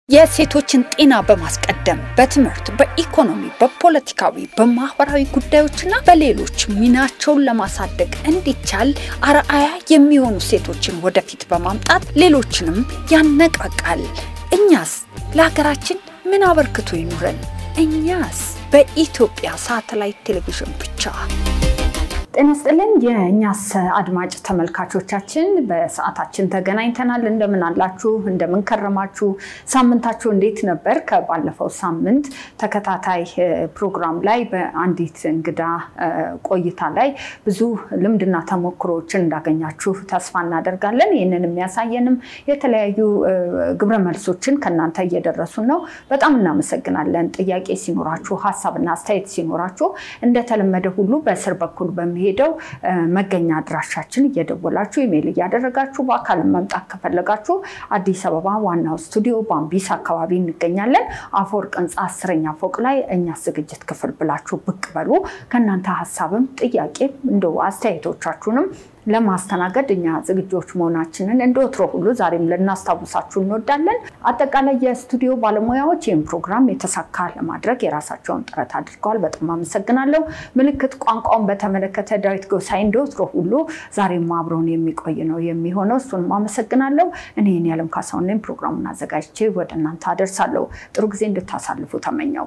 የሴቶችን ጤና በማስቀደም በትምህርት፣ በኢኮኖሚ፣ በፖለቲካዊ፣ በማህበራዊ ጉዳዮችና በሌሎች ሚናቸውን ለማሳደግ እንዲቻል አርአያ የሚሆኑ ሴቶችን ወደፊት በማምጣት ሌሎችንም ያነቃቃል። እኛስ ለሀገራችን ምን አበርክቶ ይኑረን? እኛስ በኢትዮጵያ ሳተላይት ቴሌቪዥን ብቻ። ጤና ይስጥልን የእኛስ አድማጭ ተመልካቾቻችን፣ በሰዓታችን ተገናኝተናል። እንደምን አላችሁ? እንደምን ከረማችሁ? ሳምንታችሁ እንዴት ነበር? ከባለፈው ሳምንት ተከታታይ ፕሮግራም ላይ በአንዲት እንግዳ ቆይታ ላይ ብዙ ልምድና ተሞክሮዎችን እንዳገኛችሁ ተስፋ እናደርጋለን። ይህንን የሚያሳየንም የተለያዩ ግብረ መልሶችን ከእናንተ እየደረሱን ነው። በጣም እናመሰግናለን። ጥያቄ ሲኖራችሁ፣ ሀሳብና አስተያየት ሲኖራችሁ እንደተለመደ ሁሉ በስር በኩል በሚሄድ ሄደው መገኛ አድራሻችን እየደወላችሁ ኢሜይል እያደረጋችሁ በአካል መምጣት ከፈለጋችሁ አዲስ አበባ ዋናው ስቱዲዮ ባምቢስ አካባቢ እንገኛለን። አፈወርቅ ህንፃ አስረኛ ፎቅ ላይ እኛ ዝግጅት ክፍል ብላችሁ ብቅ በሉ። ከእናንተ ሀሳብም ጥያቄም እንደው አስተያየቶቻችሁንም ለማስተናገድ እኛ ዝግጆች መሆናችንን እንደ ወትሮ ሁሉ ዛሬም ልናስታውሳችሁ እንወዳለን። አጠቃላይ የስቱዲዮ ባለሙያዎች ይህን ፕሮግራም የተሳካ ለማድረግ የራሳቸውን ጥረት አድርገዋል። በጣም አመሰግናለሁ። ምልክት ቋንቋውን በተመለከተ ዳዊት ጎሳይ እንደ ወትሮ ሁሉ ዛሬም አብረውን የሚቆይ ነው የሚሆነው። እሱንም አመሰግናለሁ። እኔ የዓለም ካሳሁን ነኝ። ፕሮግራሙን አዘጋጅቼ ወደ እናንተ አደርሳለሁ። ጥሩ ጊዜ እንድታሳልፉ ተመኘው።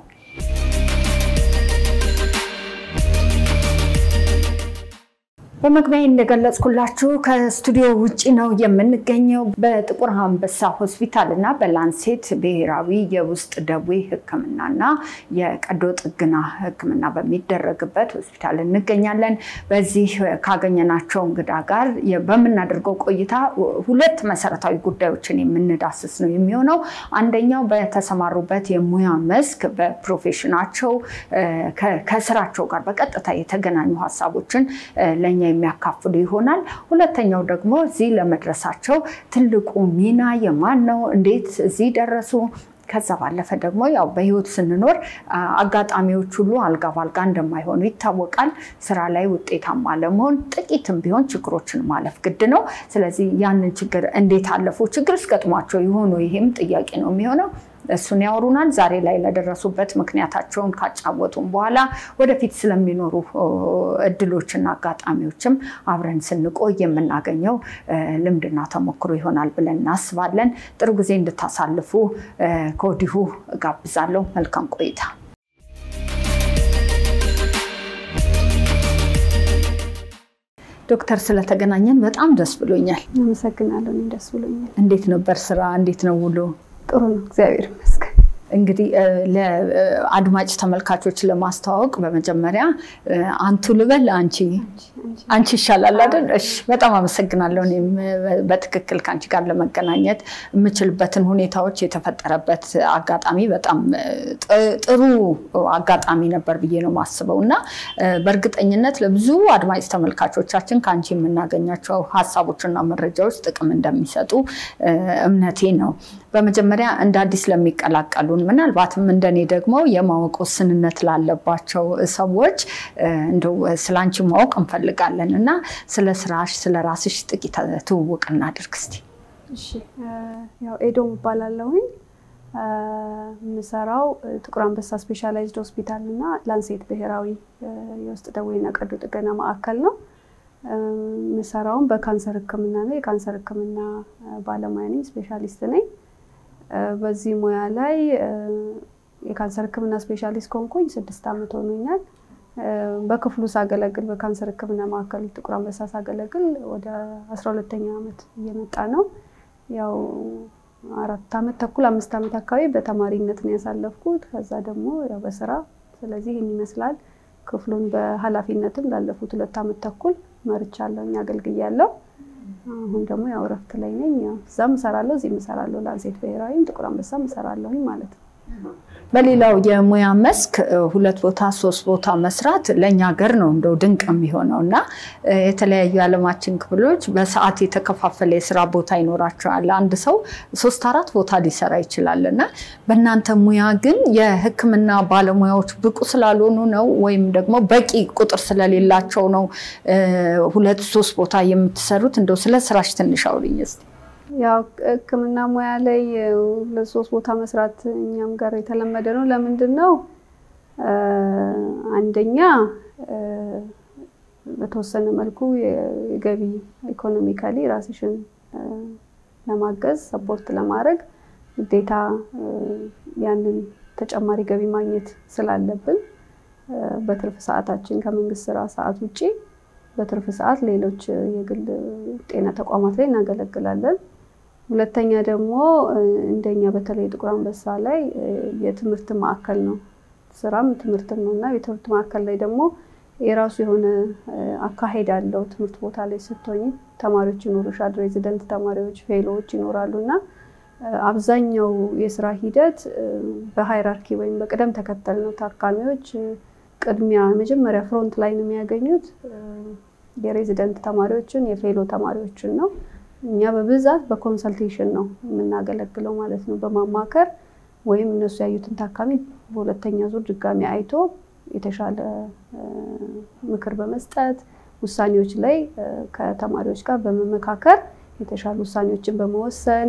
በመግቢያ እንደገለጽኩላችሁ ከስቱዲዮ ውጭ ነው የምንገኘው። በጥቁር አንበሳ ሆስፒታል እና በላንሴት ብሔራዊ የውስጥ ደዌ ሕክምናና የቀዶ ጥገና ሕክምና በሚደረግበት ሆስፒታል እንገኛለን። በዚህ ካገኘናቸው እንግዳ ጋር በምናደርገው ቆይታ ሁለት መሰረታዊ ጉዳዮችን የምንዳስስ ነው የሚሆነው። አንደኛው በተሰማሩበት የሙያ መስክ በፕሮፌሽናቸው ከስራቸው ጋር በቀጥታ የተገናኙ ሀሳቦችን ለእኛ የሚያካፍሉ ይሆናል። ሁለተኛው ደግሞ እዚህ ለመድረሳቸው ትልቁ ሚና የማን ነው? እንዴት እዚህ ደረሱ? ከዛ ባለፈ ደግሞ ያው በህይወት ስንኖር አጋጣሚዎች ሁሉ አልጋ ባልጋ እንደማይሆኑ ይታወቃል። ስራ ላይ ውጤታማ ለመሆን ጥቂትም ቢሆን ችግሮችን ማለፍ ግድ ነው። ስለዚህ ያንን ችግር እንዴት አለፉ? ችግር እስገጥሟቸው የሆኑ ይሄም ጥያቄ ነው የሚሆነው። እሱን ያወሩናል። ዛሬ ላይ ለደረሱበት ምክንያታቸውን ካጫወቱም በኋላ ወደፊት ስለሚኖሩ እድሎችና አጋጣሚዎችም አብረን ስንቆይ የምናገኘው ልምድና ተሞክሮ ይሆናል ብለን እናስባለን። ጥሩ ጊዜ እንድታሳልፉ ከወዲሁ ጋብዛለሁ። መልካም ቆይታ። ዶክተር ስለተገናኘን በጣም ደስ ብሎኛል። አመሰግናለሁ። ደስ ብሎኛል። እንዴት ነበር ስራ? እንዴት ነው ውሎ? ጥሩ ነው፣ እግዚአብሔር ይመስገን። እንግዲህ ለአድማጭ ተመልካቾች ለማስተዋወቅ በመጀመሪያ አንቱ ልበል፣ አንቺ አንቺ ይሻላል አይደል? እሺ፣ በጣም አመሰግናለሁ። እኔም በትክክል ከአንቺ ጋር ለመገናኘት የምችልበትን ሁኔታዎች የተፈጠረበት አጋጣሚ በጣም ጥሩ አጋጣሚ ነበር ብዬ ነው የማስበው እና በእርግጠኝነት ለብዙ አድማጭ ተመልካቾቻችን ከአንቺ የምናገኛቸው ሀሳቦችና መረጃዎች ጥቅም እንደሚሰጡ እምነቴ ነው። በመጀመሪያ እንደ አዲስ ለሚቀላቀሉን ምናልባትም እንደኔ ደግሞ የማወቅ ውስንነት ላለባቸው ሰዎች እንደው ስለ አንቺ ማወቅ እንፈልጋለን እና ስለ ስራሽ፣ ስለ ራስሽ ጥቂት ትውውቅ እናድርግ እስቲ። እሺ፣ ያው ኤዶም እባላለሁኝ። የምሰራው ጥቁር አንበሳ ስፔሻላይዝድ ሆስፒታል እና ላንሴት ብሔራዊ የውስጥ ደዌና ቀዶ ጥገና ማዕከል ነው። የምሰራውም በካንሰር ሕክምና ነው። የካንሰር ሕክምና ባለሙያ ነኝ፣ ስፔሻሊስት ነኝ። በዚህ ሙያ ላይ የካንሰር ህክምና ስፔሻሊስት ከሆንኩኝ ስድስት ዓመት ሆኖኛል። በክፍሉ ሳገለግል በካንሰር ህክምና ማዕከል ጥቁር አንበሳ ሳገለግል ወደ አስራ ሁለተኛ ዓመት እየመጣ ነው። ያው አራት ዓመት ተኩል አምስት ዓመት አካባቢ በተማሪነት ነው ያሳለፍኩት። ከዛ ደግሞ ያው በስራ ስለዚህ ይህን ይመስላል። ክፍሉን በኃላፊነትም ላለፉት ሁለት ዓመት ተኩል መርቻለሁኝ አገልግያለሁ። አሁን ደግሞ ያው እረፍት ላይ ነኝ። እዛም እሰራለሁ፣ እዚህም እሰራለሁ። ላንሴት ብሔራዊም ጥቁር አንበሳም እሰራለሁኝ ማለት ነው። በሌላው የሙያ መስክ ሁለት ቦታ ሶስት ቦታ መስራት ለእኛ ሀገር ነው እንደው ድንቅ የሚሆነው እና የተለያዩ የዓለማችን ክፍሎች በሰዓት የተከፋፈለ የስራ ቦታ ይኖራቸዋል። አንድ ሰው ሶስት አራት ቦታ ሊሰራ ይችላል እና በእናንተ ሙያ ግን የሕክምና ባለሙያዎች ብቁ ስላልሆኑ ነው ወይም ደግሞ በቂ ቁጥር ስለሌላቸው ነው ሁለት ሶስት ቦታ የምትሰሩት? እንደው ስለ ስራሽ ትንሽ አውሪኝ እስኪ። ያው ሕክምና ሙያ ላይ ለሶስት ቦታ መስራት እኛም ጋር የተለመደ ነው። ለምንድን ነው? አንደኛ በተወሰነ መልኩ የገቢ ኢኮኖሚካሊ ራስሽን ለማገዝ ሰፖርት ለማድረግ ግዴታ ያንን ተጨማሪ ገቢ ማግኘት ስላለብን በትርፍ ሰዓታችን ከመንግስት ስራ ሰዓት ውጭ በትርፍ ሰዓት ሌሎች የግል ጤና ተቋማት ላይ እናገለግላለን። ሁለተኛ ደግሞ እንደኛ በተለይ ጥቁር አንበሳ ላይ የትምህርት ማዕከል ነው፣ ስራም ትምህርትም ነው እና የትምህርት ማዕከል ላይ ደግሞ የራሱ የሆነ አካሄድ አለው። ትምህርት ቦታ ላይ ስትሆኝ ተማሪዎች ይኖሩሻል፣ ሬዚደንት ተማሪዎች፣ ፌሎዎች ይኖራሉ እና አብዛኛው የስራ ሂደት በሃይራርኪ ወይም በቅደም ተከተል ነው። ታካሚዎች ቅድሚያ መጀመሪያ ፍሮንት ላይ ነው የሚያገኙት የሬዚደንት ተማሪዎችን የፌሎ ተማሪዎችን ነው። እኛ በብዛት በኮንሰልቴሽን ነው የምናገለግለው ማለት ነው። በማማከር ወይም እነሱ ያዩትን ታካሚ በሁለተኛ ዙር ድጋሚ አይቶ የተሻለ ምክር በመስጠት ውሳኔዎች ላይ ከተማሪዎች ጋር በመመካከር የተሻሉ ውሳኔዎችን በመወሰን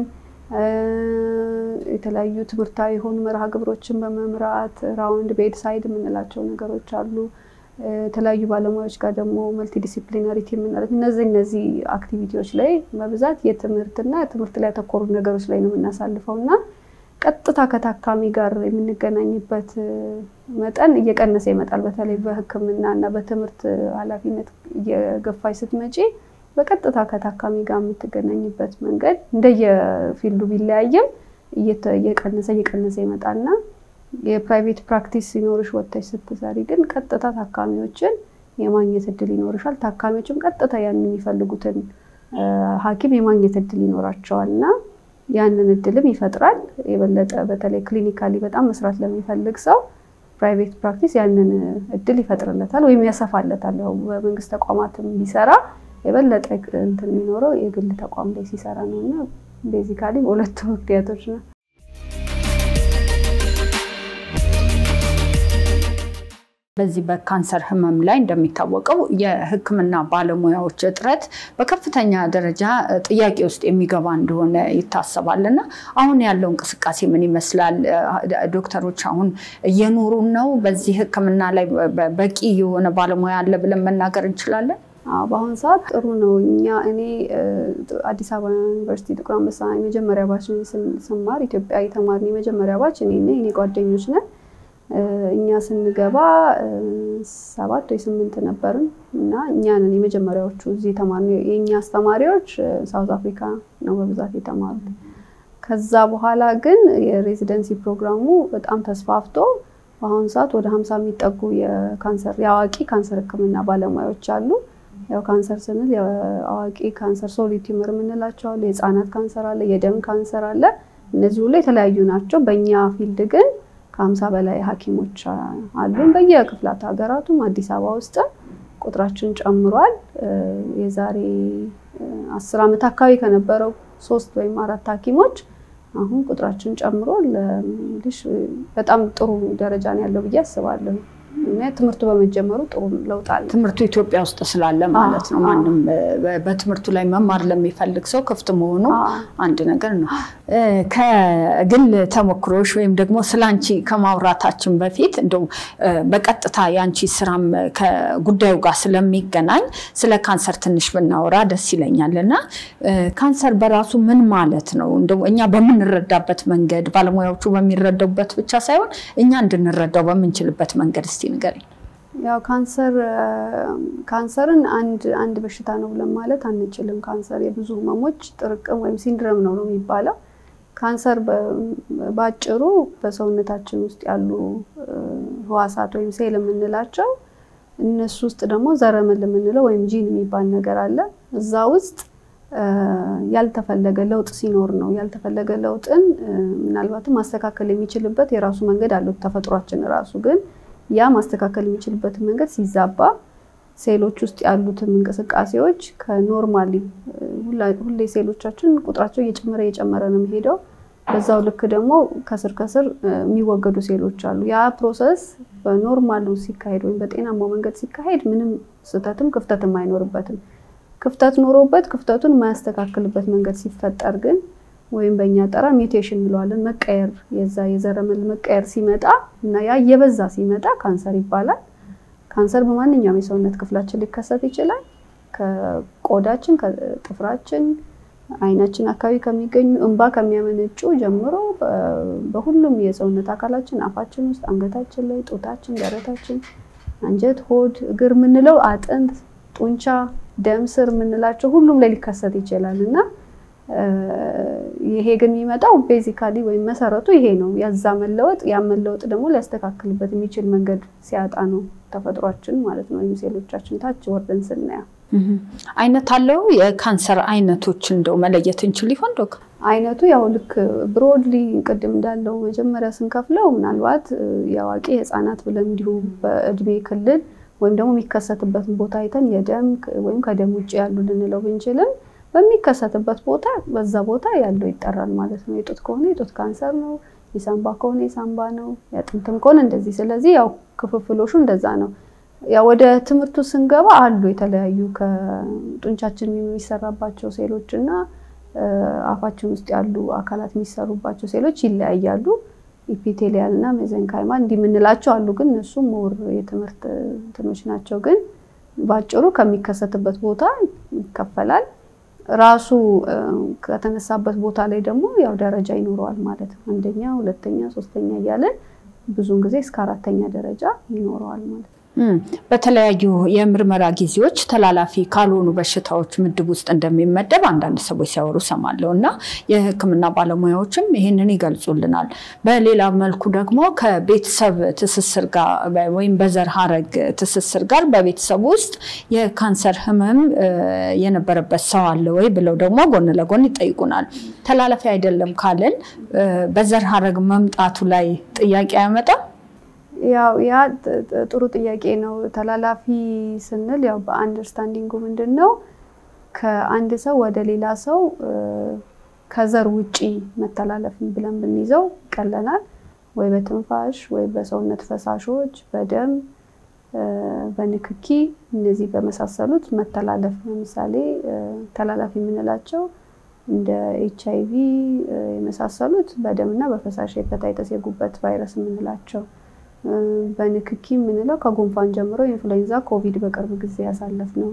የተለያዩ ትምህርታዊ የሆኑ መርሃ ግብሮችን በመምራት ራውንድ ቤድ ሳይድ የምንላቸው ነገሮች አሉ። የተለያዩ ባለሙያዎች ጋር ደግሞ መልቲ ዲሲፕሊናሪቲ የምንላቸው እነዚህ እነዚህ አክቲቪቲዎች ላይ በብዛት የትምህርትና ትምህርት ላይ ያተኮሩ ነገሮች ላይ ነው የምናሳልፈው እና ቀጥታ ከታካሚ ጋር የምንገናኝበት መጠን እየቀነሰ ይመጣል። በተለይ በሕክምና እና በትምህርት ኃላፊነት እየገፋች ስትመጪ በቀጥታ ከታካሚ ጋር የምትገናኝበት መንገድ እንደየፊልዱ ቢለያይም እየቀነሰ እየቀነሰ ይመጣልና የፕራይቬት ፕራክቲስ ሲኖርሽ ወጥተሽ ስትሰሪ ግን ቀጥታ ታካሚዎችን የማግኘት እድል ይኖርሻል። ታካሚዎችም ቀጥታ ያንን የሚፈልጉትን ሐኪም የማግኘት እድል ይኖራቸዋል እና ያንን እድልም ይፈጥራል። የበለጠ በተለይ ክሊኒካሊ በጣም መስራት ለሚፈልግ ሰው ፕራይቬት ፕራክቲስ ያንን እድል ይፈጥርለታል ወይም ያሰፋለታል። ያው በመንግስት ተቋማትም ቢሰራ የበለጠ እንትን የሚኖረው የግል ተቋም ላይ ሲሰራ ነው እና ቤዚካሊ በሁለቱ ምክንያቶች ነው። በዚህ በካንሰር ህመም ላይ እንደሚታወቀው የሕክምና ባለሙያዎች እጥረት በከፍተኛ ደረጃ ጥያቄ ውስጥ የሚገባ እንደሆነ ይታሰባል እና አሁን ያለው እንቅስቃሴ ምን ይመስላል? ዶክተሮች አሁን እየኖሩ ነው? በዚህ ሕክምና ላይ በቂ የሆነ ባለሙያ አለ ብለን መናገር እንችላለን? በአሁኑ ሰዓት ጥሩ ነው። እኛ እኔ አዲስ አበባ ዩኒቨርሲቲ ጥቁር አንበሳ የመጀመሪያ ባች ስማር ኢትዮጵያ የተማርን የመጀመሪያ ባች እኔ እኔ ጓደኞች ነን እኛ ስንገባ ሰባት ወይ ስምንት ነበርን እና እኛንን የመጀመሪያዎቹ እዚህ የተማርነው የእኛ አስተማሪዎች ሳውዝ አፍሪካ ነው በብዛት የተማሩት። ከዛ በኋላ ግን የሬዚደንሲ ፕሮግራሙ በጣም ተስፋፍቶ በአሁኑ ሰዓት ወደ ሀምሳ የሚጠጉ የካንሰር የአዋቂ ካንሰር ህክምና ባለሙያዎች አሉ። ያው ካንሰር ስንል የአዋቂ ካንሰር ሶሊድ ቲዩመር የምንላቸው አሉ። የህፃናት ካንሰር አለ፣ የደም ካንሰር አለ። እነዚህ ሁሉ የተለያዩ ናቸው። በእኛ ፊልድ ግን ከሀምሳ በላይ ሐኪሞች አሉን በየክፍላት ሀገራቱም አዲስ አበባ ውስጥም ቁጥራችን ጨምሯል። የዛሬ አስር ዓመት አካባቢ ከነበረው ሶስት ወይም አራት ሐኪሞች አሁን ቁጥራችን ጨምሮ በጣም ጥሩ ደረጃ ነው ያለው ብዬ አስባለሁ። እና ትምህርቱ በመጀመሩ ጥሩ ለውጥ አለ። ትምህርቱ ኢትዮጵያ ውስጥ ስላለ ማለት ነው። ማንም በትምህርቱ ላይ መማር ለሚፈልግ ሰው ክፍት መሆኑ አንድ ነገር ነው። ከግል ተሞክሮች ወይም ደግሞ ስለ አንቺ ከማውራታችን በፊት እንደው በቀጥታ የአንቺ ስራም ከጉዳዩ ጋር ስለሚገናኝ ስለ ካንሰር ትንሽ ብናወራ ደስ ይለኛል። እና ካንሰር በራሱ ምን ማለት ነው? እንደው እኛ በምንረዳበት መንገድ ባለሙያዎቹ በሚረዳበት ብቻ ሳይሆን እኛ እንድንረዳው በምንችልበት መንገድ እስቲ ንገረኝ። ያው ካንሰር ካንሰርን አንድ አንድ በሽታ ነው ብለን ማለት አንችልም። ካንሰር የብዙ ህመሞች ጥርቅም ወይም ሲንድረም ነው ነው የሚባለው። ካንሰር በአጭሩ በሰውነታችን ውስጥ ያሉ ህዋሳት ወይም ሴል የምንላቸው እነሱ ውስጥ ደግሞ ዘረመል የምንለው ወይም ጂን የሚባል ነገር አለ። እዛ ውስጥ ያልተፈለገ ለውጥ ሲኖር ነው። ያልተፈለገ ለውጥን ምናልባትም ማስተካከል የሚችልበት የራሱ መንገድ አለው ተፈጥሯችን ራሱ ግን ያ ማስተካከል የሚችልበትን መንገድ ሲዛባ ሴሎች ውስጥ ያሉትን እንቅስቃሴዎች ከኖርማሊ ሁሌ ሴሎቻችን ቁጥራቸው እየጨመረ እየጨመረ ነው የሚሄደው። በዛው ልክ ደግሞ ከስር ከስር የሚወገዱ ሴሎች አሉ። ያ ፕሮሰስ በኖርማሉ ሲካሄድ ወይም በጤናማው መንገድ ሲካሄድ ምንም ስህተትም ክፍተትም አይኖርበትም። ክፍተት ኖሮበት ክፍተቱን የማያስተካክልበት መንገድ ሲፈጠር ግን ወይም በእኛ ጠራ ሚውቴሽን እንለዋለን መቀየር የዛ የዘረመል መቀየር ሲመጣ እና ያ እየበዛ ሲመጣ ካንሰር ይባላል። ካንሰር በማንኛውም የሰውነት ክፍላችን ሊከሰት ይችላል። ከቆዳችን፣ ከጥፍራችን፣ አይናችን አካባቢ ከሚገኙ እንባ ከሚያመነጩ ጀምሮ በሁሉም የሰውነት አካላችን አፋችን ውስጥ፣ አንገታችን ላይ፣ ጡታችን፣ ደረታችን፣ አንጀት፣ ሆድ፣ እግር የምንለው አጥንት፣ ጡንቻ፣ ደም ስር የምንላቸው ሁሉም ላይ ሊከሰት ይችላል እና ይሄ ግን የሚመጣው ቤዚካሊ ወይም መሰረቱ ይሄ ነው። ያዛ መለወጥ ያ መለወጥ ደግሞ ሊያስተካክልበት የሚችል መንገድ ሲያጣ ነው ተፈጥሯችን ማለት ነው። ወይም ሴሎቻችን ታች ወርደን ስናያ አይነት አለው። የካንሰር አይነቶች እንደው መለየት እንችል ይሆን ዶክ? አይነቱ ያው ልክ ብሮድሊ ቅድም እንዳለው መጀመሪያ ስንከፍለው ምናልባት የአዋቂ የህፃናት ብለን እንዲሁ በእድሜ ክልል ወይም ደግሞ የሚከሰትበትን ቦታ አይተን የደም ወይም ከደም ውጭ ያሉ ልንለው ብንችልም በሚከሰትበት ቦታ በዛ ቦታ ያለው ይጠራል ማለት ነው። የጡት ከሆነ የጡት ካንሰር ነው። የሳምባ ከሆነ የሳምባ ነው። የአጥንትም ከሆነ እንደዚህ። ስለዚህ ያው ክፍፍሎሹ እንደዛ ነው። ያው ወደ ትምህርቱ ስንገባ አሉ የተለያዩ ከጡንቻችን የሚሰራባቸው ሴሎች እና አፋችን ውስጥ ያሉ አካላት የሚሰሩባቸው ሴሎች ይለያያሉ። ኢፒቴሊያል እና ሜዘንካይማ እንዲህ የምንላቸው አሉ። ግን እነሱ ሞር የትምህርት እንትኖች ናቸው። ግን በአጭሩ ከሚከሰትበት ቦታ ይከፈላል። ራሱ ከተነሳበት ቦታ ላይ ደግሞ ያው ደረጃ ይኖረዋል ማለት ነው። አንደኛ፣ ሁለተኛ፣ ሶስተኛ እያለን ብዙውን ጊዜ እስከ አራተኛ ደረጃ ይኖረዋል ማለት ነው። በተለያዩ የምርመራ ጊዜዎች ተላላፊ ካልሆኑ በሽታዎች ምድብ ውስጥ እንደሚመደብ አንዳንድ ሰዎች ሲያወሩ ሰማለሁ እና የሕክምና ባለሙያዎችም ይህንን ይገልጹልናል። በሌላ መልኩ ደግሞ ከቤተሰብ ትስስር ጋር ወይም በዘር ሀረግ ትስስር ጋር በቤተሰብ ውስጥ የካንሰር ህመም የነበረበት ሰው አለ ወይ ብለው ደግሞ ጎን ለጎን ይጠይቁናል። ተላላፊ አይደለም ካልን በዘር ሀረግ መምጣቱ ላይ ጥያቄ አያመጣም? ያው ያ ጥሩ ጥያቄ ነው። ተላላፊ ስንል ያው በአንደርስታንዲንጉ ምንድን ነው ከአንድ ሰው ወደ ሌላ ሰው ከዘር ውጪ መተላለፍ ብለን ብንይዘው ይቀለናል። ወይ በትንፋሽ ወይ በሰውነት ፈሳሾች፣ በደም፣ በንክኪ እነዚህ በመሳሰሉት መተላለፍ ለምሳሌ ተላላፊ የምንላቸው እንደ ኤች አይ ቪ የመሳሰሉት በደምና በፈሳሽ ሄፓታይተስ የጉበት ቫይረስ የምንላቸው በንክኪ የምንለው ከጉንፋን ጀምሮ ኢንፍሉዌንዛ፣ ኮቪድ በቅርብ ጊዜ ያሳለፍ ነው።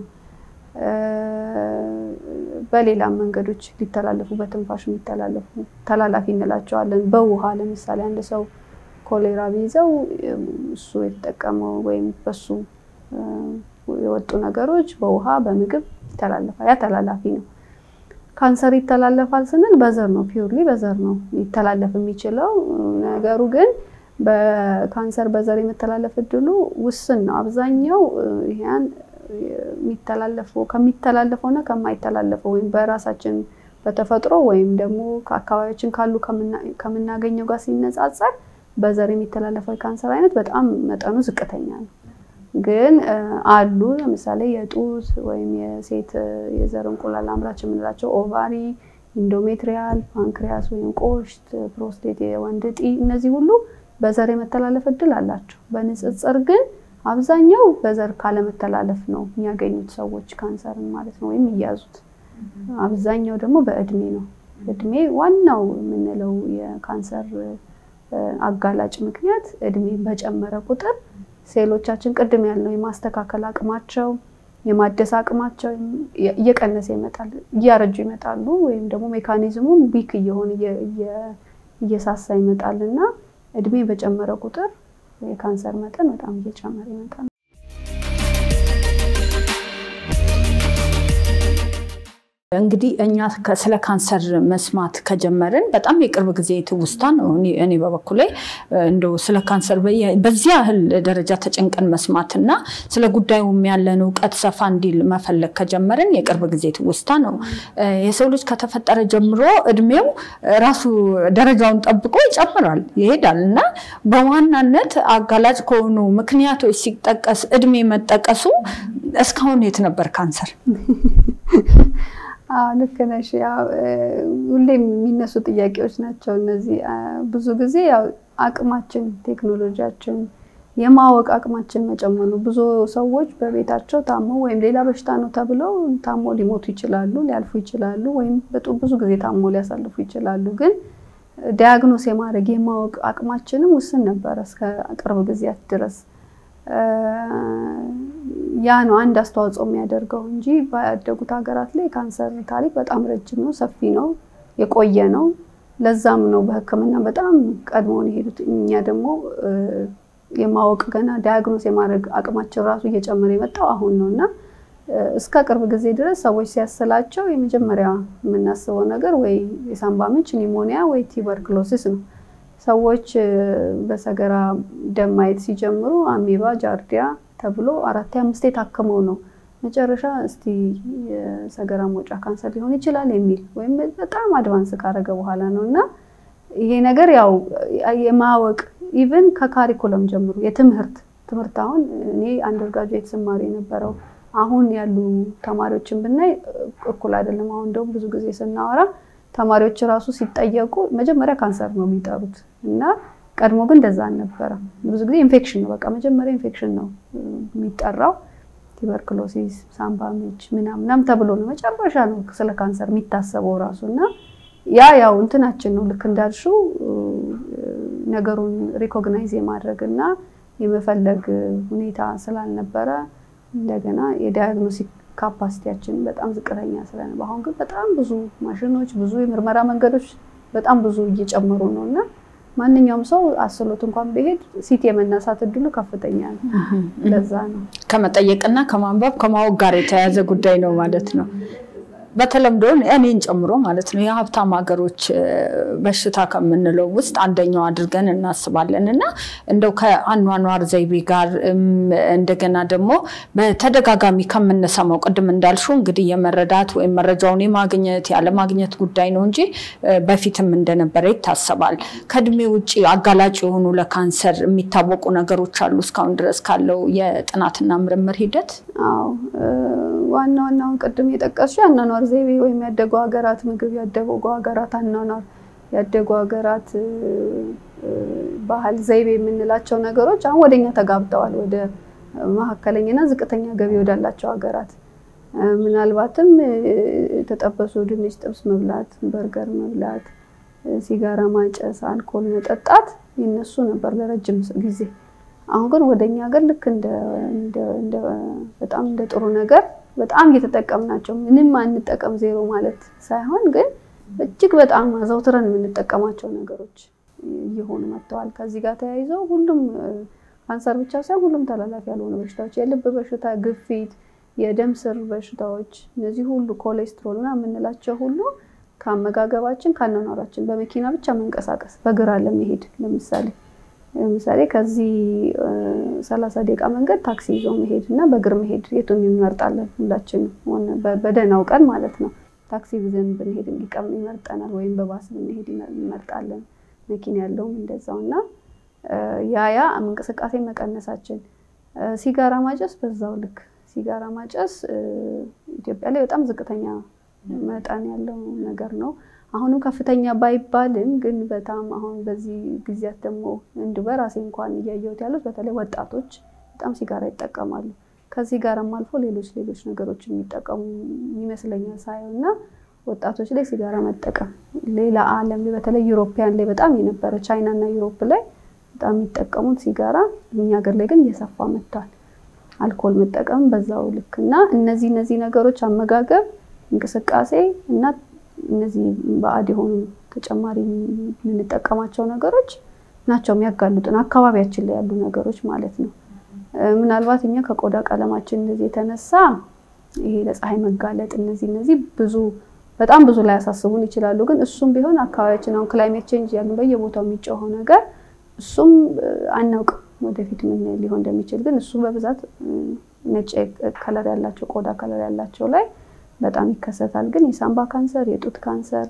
በሌላም መንገዶች ሊተላለፉ በትንፋሽ የሚተላለፉ ተላላፊ እንላቸዋለን። በውሃ ለምሳሌ አንድ ሰው ኮሌራ ቢይዘው እሱ የተጠቀመው ወይም በሱ የወጡ ነገሮች በውሃ በምግብ ይተላለፋል። ያ ተላላፊ ነው። ካንሰር ይተላለፋል ስንል በዘር ነው፣ ፒውርሊ በዘር ነው ሊተላለፍ የሚችለው ነገሩ ግን በካንሰር በዘር የመተላለፍ እድሉ ውስን ነው። አብዛኛው ይሄን የሚተላለፈው ከሚተላለፈው እና ከማይተላለፈው ወይም በራሳችን በተፈጥሮ ወይም ደግሞ ከአካባቢያችን ካሉ ከምናገኘው ጋር ሲነጻጸር በዘር የሚተላለፈው የካንሰር አይነት በጣም መጠኑ ዝቅተኛ ነው። ግን አሉ ለምሳሌ የጡት ወይም የሴት የዘር እንቁላል አምራች የምንላቸው ኦቫሪ፣ ኢንዶሜትሪያል፣ ፓንክሪያስ ወይም ቆሽት፣ ፕሮስቴት፣ የወንድ እጢ እነዚህ ሁሉ በዘር የመተላለፍ እድል አላቸው። በንጽጽር ግን አብዛኛው በዘር ካለመተላለፍ ነው የሚያገኙት ሰዎች ካንሰርን ማለት ነው ወይም የሚያዙት። አብዛኛው ደግሞ በእድሜ ነው። እድሜ ዋናው የምንለው የካንሰር አጋላጭ ምክንያት እድሜ በጨመረ ቁጥር ሴሎቻችን ቅድም ያልነው የማስተካከል አቅማቸው የማደስ አቅማቸው እየቀነሰ ይመጣል፣ እያረጁ ይመጣሉ። ወይም ደግሞ ሜካኒዝሙም ዊክ እየሆነ እየሳሳ ይመጣል እና እድሜ በጨመረ ቁጥር የካንሰር መጠን በጣም እየጨመረ ይመጣል። እንግዲህ እኛ ስለ ካንሰር መስማት ከጀመርን በጣም የቅርብ ጊዜ ትውስታ ነው። እኔ በበኩሌ እንደው ስለ ካንሰር በዚህ ያህል ደረጃ ተጨንቀን መስማትና ስለ ጉዳዩም ያለን እውቀት ሰፋ እንዲል መፈለግ ከጀመርን የቅርብ ጊዜ ትውስታ ነው። የሰው ልጅ ከተፈጠረ ጀምሮ እድሜው ራሱ ደረጃውን ጠብቆ ይጨምራል፣ ይሄዳል እና በዋናነት አጋላጭ ከሆኑ ምክንያቶች ሲጠቀስ እድሜ መጠቀሱ እስካሁን የት ነበር ካንሰር? አዎ ልክ ነሽ። ያው ሁሌም የሚነሱ ጥያቄዎች ናቸው እነዚህ። ብዙ ጊዜ ያው አቅማችን፣ ቴክኖሎጂያችን፣ የማወቅ አቅማችን መጨመር ነው። ብዙ ሰዎች በቤታቸው ታሞ ወይም ሌላ በሽታ ነው ተብለው ታሞ ሊሞቱ ይችላሉ፣ ሊያልፉ ይችላሉ፣ ወይም ብዙ ጊዜ ታሞ ሊያሳልፉ ይችላሉ። ግን ዲያግኖስ የማድረግ የማወቅ አቅማችንም ውስን ነበረ እስከ ቅርብ ጊዜያት ድረስ። ያ ነው አንድ አስተዋጽኦ የሚያደርገው እንጂ ባደጉት ሀገራት ላይ የካንሰር ታሪክ በጣም ረጅም ነው፣ ሰፊ ነው፣ የቆየ ነው። ለዛም ነው በሕክምና በጣም ቀድሞውን የሄዱት። እኛ ደግሞ የማወቅ ገና ዳያግኖስ የማድረግ አቅማችን ራሱ እየጨመረ የመጣው አሁን ነው እና እስከ ቅርብ ጊዜ ድረስ ሰዎች ሲያስላቸው የመጀመሪያ የምናስበው ነገር ወይ የሳምባ ምንጭ ኒሞኒያ ወይ ቲበርክሎሲስ ነው። ሰዎች በሰገራ ደም ማየት ሲጀምሩ አሜባ፣ ጃርዲያ ተብሎ አራት አምስቴ ታክመው ነው መጨረሻ እስቲ የሰገራ መውጫ ካንሰር ሊሆን ይችላል የሚል ወይም በጣም አድቫንስ ካረገ በኋላ ነው እና ይሄ ነገር ያው የማወቅ ኢቭን ከካሪኩለም ጀምሮ የትምህርት ትምህርት አሁን እኔ አንደርጋጁዌት ስማሪ የነበረው አሁን ያሉ ተማሪዎችን ብናይ እኩል አይደለም። አሁን እንደውም ብዙ ጊዜ ስናወራ ተማሪዎች ራሱ ሲጠየቁ መጀመሪያ ካንሰር ነው የሚጠሩት እና ቀድሞ ግን እንደዛ አልነበረም። ብዙ ጊዜ ኢንፌክሽን ነው በቃ መጀመሪያ ኢንፌክሽን ነው የሚጠራው። ቱበርክሎሲስ፣ ሳምባ ምች ምናምናም ተብሎ ነው መጨረሻ ነው ስለ ካንሰር የሚታሰበው ራሱ እና ያ ያው እንትናችን ነው ልክ እንዳልሽው ነገሩን ሪኮግናይዝ የማድረግ እና የመፈለግ ሁኔታ ስላልነበረ እንደገና የዳያግኖሲክ ካፓሲቲያችን በጣም ዝቅተኛ ስለነበር፣ አሁን ግን በጣም ብዙ ማሽኖች፣ ብዙ የምርመራ መንገዶች በጣም ብዙ እየጨመሩ ነው እና ማንኛውም ሰው አስሎት እንኳን ቢሄድ ሲቲ የመነሳት እድሉ ከፍተኛ ነው። ለዛ ነው ከመጠየቅና ከማንበብ ከማወቅ ጋር የተያያዘ ጉዳይ ነው ማለት ነው። በተለምዶ እኔን ጨምሮ ማለት ነው የሀብታም ሀገሮች በሽታ ከምንለው ውስጥ አንደኛው አድርገን እናስባለን እና እንደው ከአኗኗር ዘይቤ ጋር እንደገና ደግሞ በተደጋጋሚ ከምንሰማው ቅድም እንዳልሽው እንግዲህ የመረዳት ወይም መረጃውን የማግኘት ያለማግኘት ጉዳይ ነው እንጂ በፊትም እንደነበረ ይታሰባል። ከእድሜ ውጭ አጋላጭ የሆኑ ለካንሰር የሚታወቁ ነገሮች አሉ እስካሁን ድረስ ካለው የጥናትና ምርምር ሂደት? አዎ ዋና ዋናውን ቅድም የጠቀስሽው የአኗኗር ዘይቤ ወይም ያደጉ ሀገራት ምግብ፣ ያደጉ ሀገራት አኗኗር፣ ያደጉ ሀገራት ባህል፣ ዘይቤ የምንላቸው ነገሮች አሁን ወደኛ ተጋብተዋል። ወደ መካከለኛና ዝቅተኛ ገቢ ወዳላቸው ሀገራት ምናልባትም የተጠበሱ ድንች ጥብስ መብላት፣ በርገር መብላት፣ ሲጋራ ማጨስ፣ አልኮል መጠጣት ይነሱ ነበር ለረጅም ጊዜ። አሁን ግን ወደኛ ሀገር ልክ በጣም እንደ ጥሩ ነገር በጣም እየተጠቀምናቸው ምንም አንጠቀም ዜሮ ማለት ሳይሆን ግን እጅግ በጣም አዘውትረን የምንጠቀማቸው ነገሮች እየሆኑ መጥተዋል። ከዚህ ጋር ተያይዘው ሁሉም ካንሰር ብቻ ሳይሆን ሁሉም ተላላፊ ያልሆኑ በሽታዎች፣ የልብ በሽታ፣ ግፊት፣ የደም ስር በሽታዎች፣ እነዚህ ሁሉ ኮሌስትሮል እና የምንላቸው ሁሉ ከአመጋገባችን ከአኗኗራችን፣ በመኪና ብቻ መንቀሳቀስ፣ በግራ ለመሄድ ለምሳሌ ለምሳሌ ከዚህ ሰላሳ ደቂቃ መንገድ ታክሲ ይዞ መሄድ እና በእግር መሄድ የቱን እንመርጣለን? ሁላችንም በደህናው ቀን ማለት ነው። ታክሲ ብዘን ብንሄድ እንዲቀም ይመርጠናል፣ ወይም በባስ ብንሄድ ይመርጣለን። መኪና ያለውም እንደዛው እና ያ ያ እንቅስቃሴ መቀነሳችን፣ ሲጋራ ማጨስ በዛው ልክ ሲጋራ ማጨስ ኢትዮጵያ ላይ በጣም ዝቅተኛ መጠን ያለው ነገር ነው። አሁንም ከፍተኛ ባይባልም ግን በጣም አሁን በዚህ ጊዜያት ደግሞ እንድ በራሴ እንኳን እያየሁት ያሉት በተለይ ወጣቶች በጣም ሲጋራ ይጠቀማሉ። ከዚህ ጋርም አልፎ ሌሎች ሌሎች ነገሮች የሚጠቀሙ ይመስለኛል ሳየው እና ወጣቶች ላይ ሲጋራ መጠቀም ሌላ ዓለም ላይ በተለይ ዩሮፒያን ላይ በጣም የነበረ ቻይና እና ዩሮፕ ላይ በጣም የሚጠቀሙት ሲጋራ እኛ ሀገር ላይ ግን እየሰፋ መጥቷል። አልኮል መጠቀም በዛው ልክ እና እነዚህ እነዚህ ነገሮች አመጋገብ፣ እንቅስቃሴ እና እነዚህ ባዕድ የሆኑ ተጨማሪ የምንጠቀማቸው ነገሮች ናቸው የሚያጋልጡን አካባቢያችን ላይ ያሉ ነገሮች ማለት ነው። ምናልባት እኛ ከቆዳ ቀለማችን እንደዚህ የተነሳ ይሄ ለፀሐይ መጋለጥ እነዚህ እነዚህ ብዙ በጣም ብዙ ላይ ያሳስቡን ይችላሉ። ግን እሱም ቢሆን አካባቢያችን አሁን ክላይሜት ቼንጅ ያሉ በየቦታው የሚጮኸው ነገር እሱም አናውቅም ወደፊት ምን ሊሆን እንደሚችል። ግን እሱ በብዛት ነጭ ከለር ያላቸው ቆዳ ከለር ያላቸው ላይ በጣም ይከሰታል። ግን የሳምባ ካንሰር፣ የጡት ካንሰር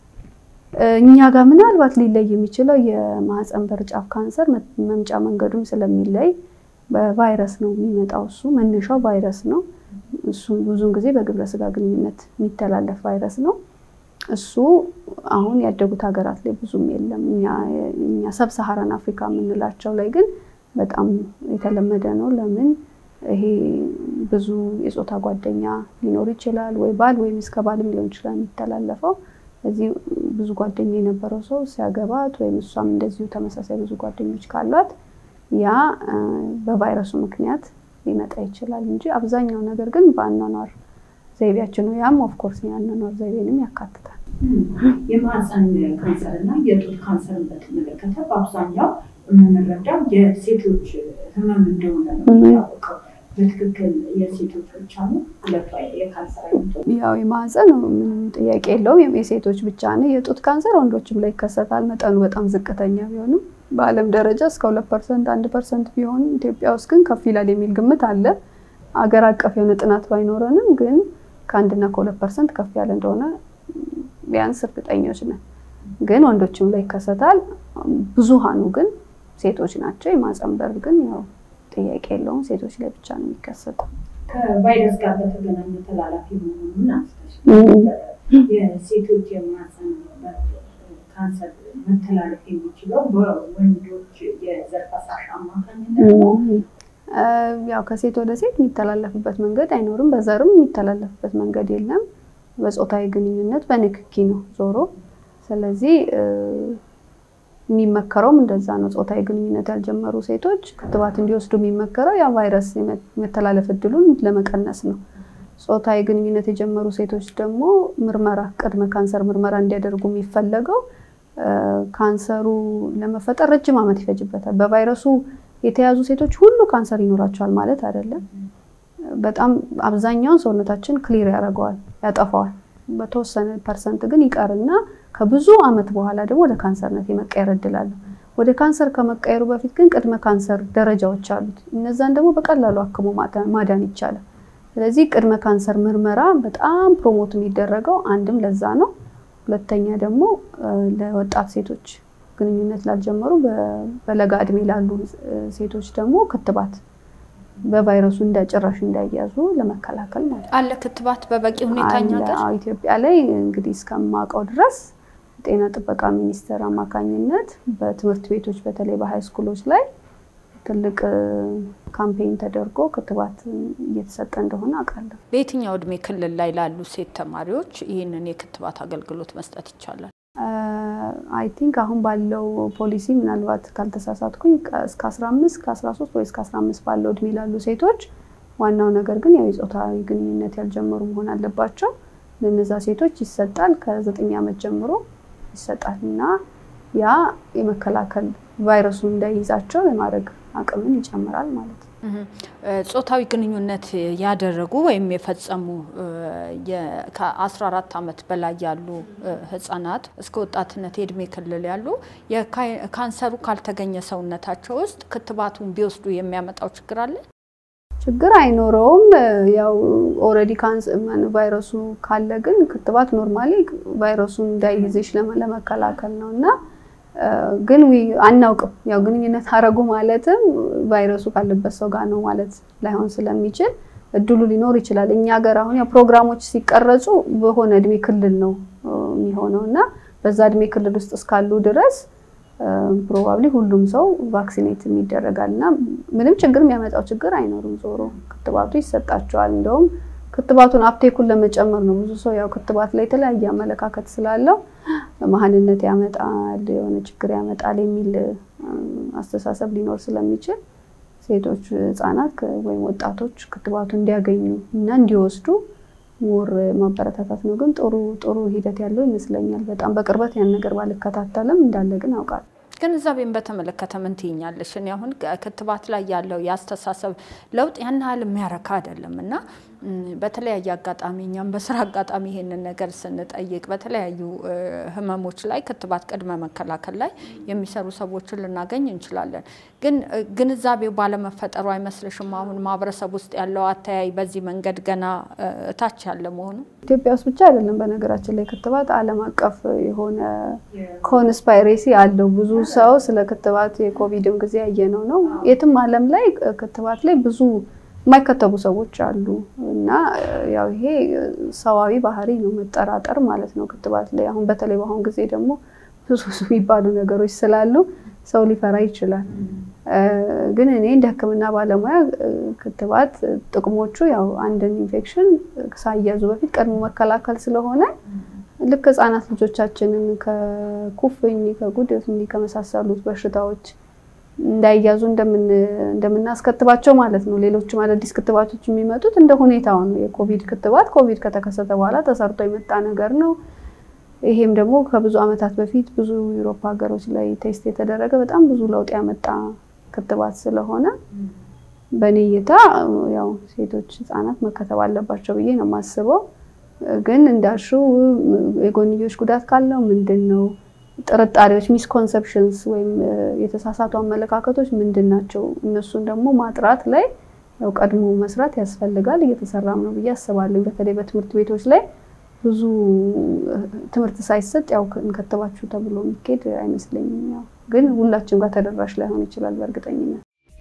እኛ ጋር ምናልባት ሊለይ የሚችለው የማህፀን በር ጫፍ ካንሰር መምጫ መንገዱም ስለሚለይ በቫይረስ ነው የሚመጣው። እሱ መነሻው ቫይረስ ነው። እሱ ብዙውን ጊዜ በግብረ ስጋ ግንኙነት የሚተላለፍ ቫይረስ ነው። እሱ አሁን ያደጉት ሀገራት ላይ ብዙም የለም። እኛ ሰብ ሰሃራን አፍሪካ የምንላቸው ላይ ግን በጣም የተለመደ ነው። ለምን ይሄ ብዙ የፆታ ጓደኛ ሊኖር ይችላል፣ ወይ ባል ወይም እስከ ባልም ሊሆን ይችላል የሚተላለፈው። እዚህ ብዙ ጓደኛ የነበረው ሰው ሲያገባት ወይም እሷም እንደዚሁ ተመሳሳይ ብዙ ጓደኞች ካሏት ያ በቫይረሱ ምክንያት ሊመጣ ይችላል እንጂ አብዛኛው ነገር ግን በአኗኗር ዘይቤያችን ነው። ያም ኦፍኮርስ የአኗኗር ዘይቤንም ያካትታል። የማህፀን ካንሰር እና የጡት ካንሰርን በተመለከተ በአብዛኛው የምንረዳው የሴቶች ህመም እንደሆነ ነው የሚታወቀው። በትክክል የሴቶች ብቻ ነው ሁለቱ የካንሰር አይነቶች? ያው የማህፀን ምንም ጥያቄ የለውም የሴቶች ብቻ ነው። የጡት ካንሰር ወንዶችም ላይ ይከሰታል። መጠኑ በጣም ዝቅተኛ ቢሆንም በዓለም ደረጃ እስከ ሁለት ፐርሰንት አንድ ፐርሰንት ቢሆንም ኢትዮጵያ ውስጥ ግን ከፍ ይላል የሚል ግምት አለ። አገር አቀፍ የሆነ ጥናት ባይኖረንም ግን ከአንድና ከሁለት ፐርሰንት ከፍ ያለ እንደሆነ ቢያንስ እርግጠኞች ነን። ግን ወንዶችም ላይ ይከሰታል። ብዙሃኑ ግን ሴቶች ናቸው። የማህፀን በር ግን ያው ጥያቄ የለውም ሴቶች ላይ ብቻ ነው የሚከሰተው። ከቫይረስ ጋር በተገናኘ ተላላፊ መሆኑን አንስተሽ የሴቶች የማህፀን በር ካንሰር መተላለፍ የሚችለው በወንዶች የዘር ፈሳሽ አማካኝነት ነው። ያው ከሴት ወደ ሴት የሚተላለፍበት መንገድ አይኖርም። በዘርም የሚተላለፍበት መንገድ የለም። በፆታዊ ግንኙነት በንክኪ ነው ዞሮ። ስለዚህ የሚመከረውም እንደዛ ነው። ፆታዊ ግንኙነት ያልጀመሩ ሴቶች ክትባት እንዲወስዱ የሚመከረው ያ ቫይረስ የመተላለፍ እድሉን ለመቀነስ ነው። ፆታዊ ግንኙነት የጀመሩ ሴቶች ደግሞ ምርመራ ቅድመ ካንሰር ምርመራ እንዲያደርጉ የሚፈለገው ካንሰሩ ለመፈጠር ረጅም ዓመት ይፈጅበታል። በቫይረሱ የተያዙ ሴቶች ሁሉ ካንሰር ይኖራቸዋል ማለት አይደለም። በጣም አብዛኛውን ሰውነታችን ክሊር ያደርገዋል፣ ያጠፋዋል። በተወሰነ ፐርሰንት ግን ይቀርና ከብዙ ዓመት በኋላ ደግሞ ወደ ካንሰርነት የመቀየር እድል አለው። ወደ ካንሰር ከመቀየሩ በፊት ግን ቅድመ ካንሰር ደረጃዎች አሉት። እነዛን ደግሞ በቀላሉ አክሞ ማዳን ይቻላል። ስለዚህ ቅድመ ካንሰር ምርመራ በጣም ፕሮሞት የሚደረገው አንድም ለዛ ነው። ሁለተኛ ደግሞ ለወጣት ሴቶች ግንኙነት ላልጀመሩ በለጋ እድሜ ላሉ ሴቶች ደግሞ ክትባት በቫይረሱ ጭራሽ እንዳይያዙ ለመከላከል ማለት አለ። ክትባት በበቂ ሁኔታ እኛ ሀገር ኢትዮጵያ ላይ እንግዲህ እስከማውቀው ድረስ ጤና ጥበቃ ሚኒስቴር አማካኝነት በትምህርት ቤቶች በተለይ በሀይ ስኩሎች ላይ ትልቅ ካምፔኝ ተደርጎ ክትባት እየተሰጠ እንደሆነ አውቃለሁ። በየትኛው እድሜ ክልል ላይ ላሉ ሴት ተማሪዎች ይህንን የክትባት አገልግሎት መስጠት ይቻላል? አይ ቲንክ አሁን ባለው ፖሊሲ ምናልባት ካልተሳሳትኩኝ እስከ 15 ከ13 ወይ እስከ 15 ባለው እድሜ ላሉ ሴቶች፣ ዋናው ነገር ግን ያው የፆታዊ ግንኙነት ያልጀመሩ መሆን አለባቸው። ለነዛ ሴቶች ይሰጣል። ከዘጠኝ ዓመት ጀምሮ ይሰጣል እና ያ የመከላከል ቫይረሱ እንዳይይዛቸው የማድረግ አቅምን ይጨምራል ማለት ነው። ጾታዊ ግንኙነት ያደረጉ ወይም የፈጸሙ ከ14 ዓመት በላይ ያሉ ህጻናት እስከ ወጣትነት የእድሜ ክልል ያሉ ካንሰሩ ካልተገኘ ሰውነታቸው ውስጥ ክትባቱን ቢወስዱ የሚያመጣው ችግር አለ? ችግር አይኖረውም። ያው ኦልሬዲ ቫይረሱ ካለ ግን ክትባት ኖርማሊ ቫይረሱን እንዳይይዝሽ ለመከላከል ነው እና ግን አናውቅም። ያው ግንኙነት አረጉ ማለትም ቫይረሱ ካለበት ሰው ጋር ነው ማለት ላይሆን ስለሚችል እድሉ ሊኖር ይችላል። እኛ ሀገር አሁን ያው ፕሮግራሞች ሲቀረጹ በሆነ እድሜ ክልል ነው የሚሆነው እና በዛ እድሜ ክልል ውስጥ እስካሉ ድረስ ፕሮባብሊ ሁሉም ሰው ቫክሲኔት ይደረጋል እና ምንም ችግር የሚያመጣው ችግር አይኖርም። ዞሮ ክትባቱ ይሰጣቸዋል። እንደውም ክትባቱን አፕቴኩን ለመጨመር ነው። ብዙ ሰው ያው ክትባት ላይ የተለያየ አመለካከት ስላለው መሀንነት ያመጣል፣ የሆነ ችግር ያመጣል የሚል አስተሳሰብ ሊኖር ስለሚችል ሴቶች፣ ህጻናት ወይም ወጣቶች ክትባቱ እንዲያገኙ እና እንዲወስዱ ሞር ማበረታታት ነው። ግን ጥሩ ጥሩ ሂደት ያለው ይመስለኛል። በጣም በቅርበት ያን ነገር ባልከታተልም እንዳለ ግን አውቃለሁ። ግንዛቤን በተመለከተ ምን ትይኛለሽ? እኔ አሁን ክትባት ላይ ያለው የአስተሳሰብ ለውጥ ያን ያህል የሚያረካ አይደለም እና በተለያየ አጋጣሚ እኛም በስራ አጋጣሚ ይሄንን ነገር ስንጠይቅ በተለያዩ ህመሞች ላይ ክትባት ቅድመ መከላከል ላይ የሚሰሩ ሰዎችን ልናገኝ እንችላለን። ግን ግንዛቤው ባለመፈጠሩ አይመስልሽም? አሁን ማህበረሰብ ውስጥ ያለው አተያይ በዚህ መንገድ ገና እታች ያለ መሆኑ ኢትዮጵያ ውስጥ ብቻ አይደለም። በነገራችን ላይ ክትባት ዓለም አቀፍ የሆነ ኮንስፓይሬሲ አለው። ብዙ ሰው ስለ ክትባት የኮቪድም ጊዜ ያየነው ነው። የትም ዓለም ላይ ክትባት ላይ ብዙ የማይከተቡ ሰዎች አሉ እና ያው ይሄ ሰዋዊ ባህሪ ነው፣ መጠራጠር ማለት ነው ክትባት ላይ። አሁን በተለይ በአሁን ጊዜ ደግሞ ብዙ ብዙ የሚባሉ ነገሮች ስላሉ ሰው ሊፈራ ይችላል። ግን እኔ እንደ ሕክምና ባለሙያ ክትባት ጥቅሞቹ ያው አንድን ኢንፌክሽን ሳያዙ በፊት ቀድሞ መከላከል ስለሆነ ልክ ህጻናት ልጆቻችንን ከኩፍኝ፣ ከጉድፍ እንዲህ ከመሳሰሉት በሽታዎች እንዳይያዙ እንደምናስከትባቸው ማለት ነው። ሌሎችም አዳዲስ ክትባቶች የሚመጡት እንደ ሁኔታው ነው። የኮቪድ ክትባት ኮቪድ ከተከሰተ በኋላ ተሰርቶ የመጣ ነገር ነው። ይሄም ደግሞ ከብዙ ዓመታት በፊት ብዙ ዩሮፓ ሀገሮች ላይ ቴስት የተደረገ በጣም ብዙ ለውጥ ያመጣ ክትባት ስለሆነ በእኔ እይታ ያው ሴቶች፣ ህጻናት መከተብ አለባቸው ብዬ ነው የማስበው። ግን እንዳልሽው የጎንዮሽ ጉዳት ካለው ምንድን ነው ጥርጣሬዎች፣ ሚስኮንሰፕሽንስ ወይም የተሳሳቱ አመለካከቶች ምንድን ናቸው? እነሱን ደግሞ ማጥራት ላይ ያው ቀድሞ መስራት ያስፈልጋል። እየተሰራም ነው ብዬ አስባለሁ። በተለይ በትምህርት ቤቶች ላይ ብዙ ትምህርት ሳይሰጥ ያው እንከተባችሁ ተብሎ የሚኬድ አይመስለኝም። ያው ግን ሁላችን ጋር ተደራሽ ላይሆን ይችላል በእርግጠኝነት።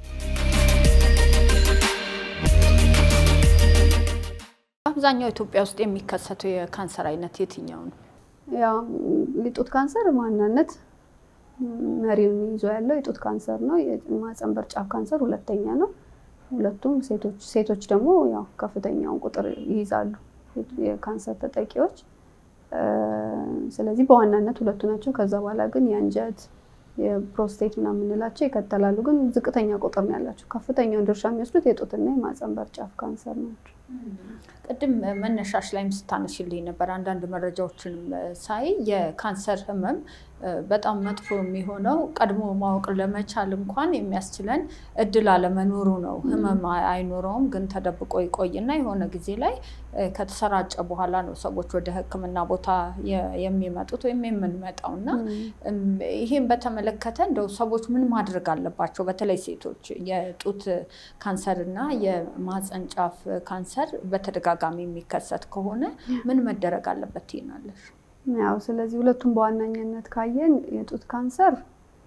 አብዛኛው ኢትዮጵያ ውስጥ የሚከሰተው የካንሰር አይነት የትኛው ነው? ያው የጡት ካንሰር ማናነት መሪውን ይዞ ያለው የጡት ካንሰር ነው። የማህፀን በር ጫፍ ካንሰር ሁለተኛ ነው። ሁለቱም ሴቶች ሴቶች ደግሞ ያው ከፍተኛውን ቁጥር ይይዛሉ የካንሰር ተጠቂዎች። ስለዚህ በዋናነት ሁለቱ ናቸው። ከዛ በኋላ ግን የአንጀት የፕሮስቴት ምናምን የምንላቸው ይከተላሉ። ግን ዝቅተኛ ቁጥር ነው ያላቸው። ከፍተኛውን ድርሻ የሚወስዱት የጡትና የማህፀን በር ጫፍ ካንሰር ናቸው። ቅድም መነሻሽ ላይም ስታነሽልኝ ነበር። አንዳንድ መረጃዎችንም ሳይ የካንሰር ህመም በጣም መጥፎ የሚሆነው ቀድሞ ማወቅ ለመቻል እንኳን የሚያስችለን እድል አለመኖሩ ነው። ህመም አይኖረውም፣ ግን ተደብቆ ይቆይና የሆነ ጊዜ ላይ ከተሰራጨ በኋላ ነው ሰዎች ወደ ሕክምና ቦታ የሚመጡት ወይም የምንመጣው እና ይህም በተመለከተ እንደው ሰዎች ምን ማድረግ አለባቸው? በተለይ ሴቶች የጡት ካንሰር እና የማህፀን ጫፍ ካንሰር በተደጋጋሚ የሚከሰት ከሆነ ምን መደረግ አለበት ትይናለሽ? ያው ስለዚህ ሁለቱም በዋነኝነት ካየን የጡት ካንሰር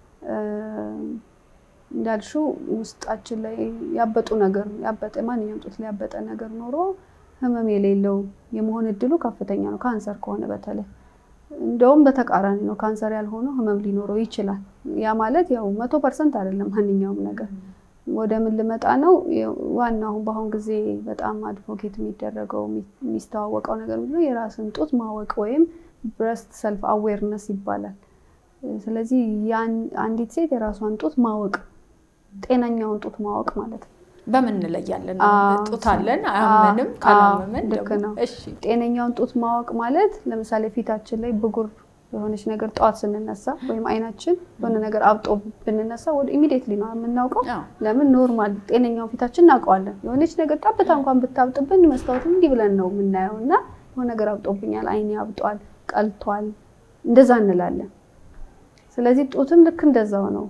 እንዳልሽው ውስጣችን ላይ ያበጡ ነገር ያበጠ ማንኛውም ጡት ላይ ያበጠ ነገር ኖሮ ህመም የሌለው የመሆን እድሉ ከፍተኛ ነው። ካንሰር ከሆነ በተለይ እንደውም በተቃራኒ ነው። ካንሰር ያልሆነው ህመም ሊኖረው ይችላል። ያ ማለት ያው መቶ ፐርሰንት አይደለም ማንኛውም ነገር ወደ ምን ልመጣ ነው? ዋና አሁን በአሁን ጊዜ በጣም አድቮኬት የሚደረገው የሚስተዋወቀው ነገር ምንድነው? የራስን ጡት ማወቅ ወይም ብረስት ሰልፍ አዌርነስ ይባላል። ስለዚህ አንዲት ሴት የራሷን ጡት ማወቅ ጤነኛውን ጡት ማወቅ ማለት ነው። በምን እንለያለን? ጡት አለን አያመንም፣ ካላመመን ልክ ነው። ጤነኛውን ጡት ማወቅ ማለት ለምሳሌ ፊታችን ላይ ብጉር የሆነች ነገር ጠዋት ስንነሳ ወይም አይናችን የሆነ ነገር አብጦ ብንነሳ ወደ ኢሚዲየትሊ ነው የምናውቀው። ለምን ኖርማል ጤነኛውን ፊታችን እናውቀዋለን። የሆነች ነገር ጠብታ እንኳን ብታብጥብን መስታወት እንዲህ ብለን ነው የምናየው እና የሆነ ነገር አብጦብኛል፣ አይኔ አብጧል፣ ቀልቷል፣ እንደዛ እንላለን። ስለዚህ ጡትም ልክ እንደዛው ነው፣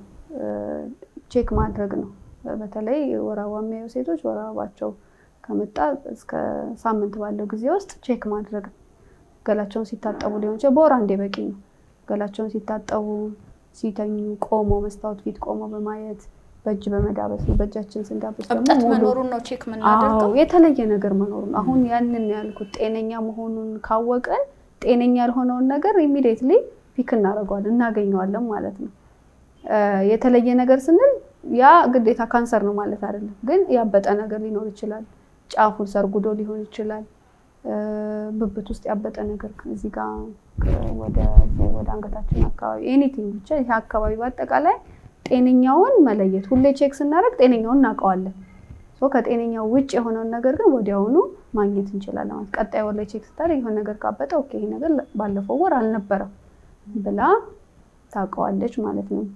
ቼክ ማድረግ ነው። በተለይ ወር አበባ የሚያዩ ሴቶች ወር አበባቸው ከመጣ እስከ ሳምንት ባለው ጊዜ ውስጥ ቼክ ማድረግ ነው። ገላቸውን ሲታጠቡ ሊሆን ይችላል። በወር አንዴ በቂ ነው። ገላቸውን ሲታጠቡ፣ ሲተኙ ቆሞ መስታወት ፊት ቆሞ በማየት በእጅ በመዳበስ ነው። በእጃችን ስንዳበስ ደግሞ እብጠት መኖሩን ነው ቼክ የምናደርገው። የተለየ ነገር መኖሩን አሁን ያንን ያልኩት ጤነኛ መሆኑን ካወቀን ጤነኛ ያልሆነውን ነገር ኢሚዲየትሊ ፒክ እናደርገዋለን እናገኘዋለን ማለት ነው። የተለየ ነገር ስንል ያ ግዴታ ካንሰር ነው ማለት አይደለም። ግን ያበጠ ነገር ሊኖር ይችላል። ጫፉን ሰርጉዶ ሊሆን ይችላል። ብብት ውስጥ ያበጠ ነገር እዚህ ጋር ወደ አንገታችን አካባቢ ኤኒቲንግ ብቻ ይህ አካባቢ በአጠቃላይ ጤነኛውን መለየት ሁሌ ቼክ ስናደርግ ጤነኛውን እናውቀዋለን። ከጤነኛው ውጭ የሆነውን ነገር ግን ወዲያውኑ ማግኘት እንችላለን ማለት ቀጣይ ወር ላይ ቼክ ስታደርግ የሆነ ነገር ካበጠ ኦኬ ይሄ ነገር ባለፈው ወር አልነበረም ብላ ታውቀዋለች ማለት ነው።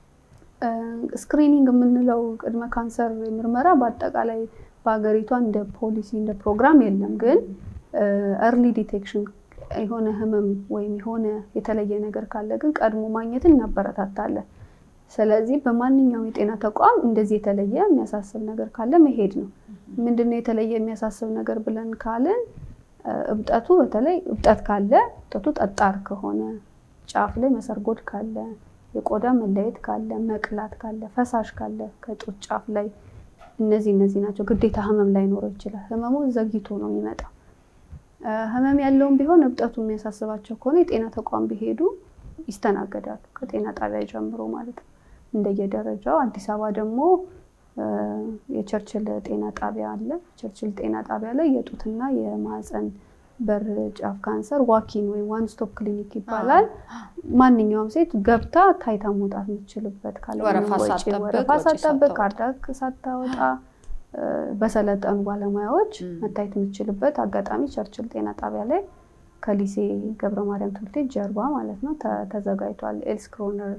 ስክሪኒንግ የምንለው ቅድመ ካንሰር ምርመራ በአጠቃላይ በሀገሪቷ እንደ ፖሊሲ እንደ ፕሮግራም የለም። ግን እርሊ ዲቴክሽን የሆነ ህመም ወይም የሆነ የተለየ ነገር ካለ ግን ቀድሞ ማግኘትን እናበረታታለን። ስለዚህ በማንኛውም የጤና ተቋም እንደዚህ የተለየ የሚያሳስብ ነገር ካለ መሄድ ነው። ምንድነው የተለየ የሚያሳስብ ነገር ብለን ካልን እብጠቱ በተለይ እብጠት ካለ እብጠቱ ጠጣር ከሆነ ጫፍ ላይ መሰርጎድ ካለ የቆዳ መለየት ካለ መቅላት ካለ ፈሳሽ ካለ ከጡት ጫፍ ላይ እነዚህ እነዚህ ናቸው። ግዴታ ህመም ላይኖረው ይችላል። ህመሙ ዘግይቶ ነው የሚመጣው። ህመም ያለውም ቢሆን እብጠቱ የሚያሳስባቸው ከሆነ የጤና ተቋም ቢሄዱ ይስተናገዳሉ። ከጤና ጣቢያ ጀምሮ ማለት ነው። እንደየደረጃው። አዲስ አበባ ደግሞ የቸርችል ጤና ጣቢያ አለ። ቸርችል ጤና ጣቢያ ላይ የጡትና የማህፀን በር ጫፍ ካንሰር ዋኪን ወይም ዋን ስቶፕ ክሊኒክ ይባላል። ማንኛውም ሴት ገብታ ታይታ መውጣት የምትችልበት ወረፋ ወረፋ ሳትጠብቅ ካርታ ሳታወጣ በሰለጠኑ ባለሙያዎች መታየት የምትችልበት አጋጣሚ ቸርችል ጤና ጣቢያ ላይ ከሊሴ ገብረ ማርያም ትምህርት ቤት ጀርባ ማለት ነው ተዘጋጅቷል። ኤልስ ክሮነር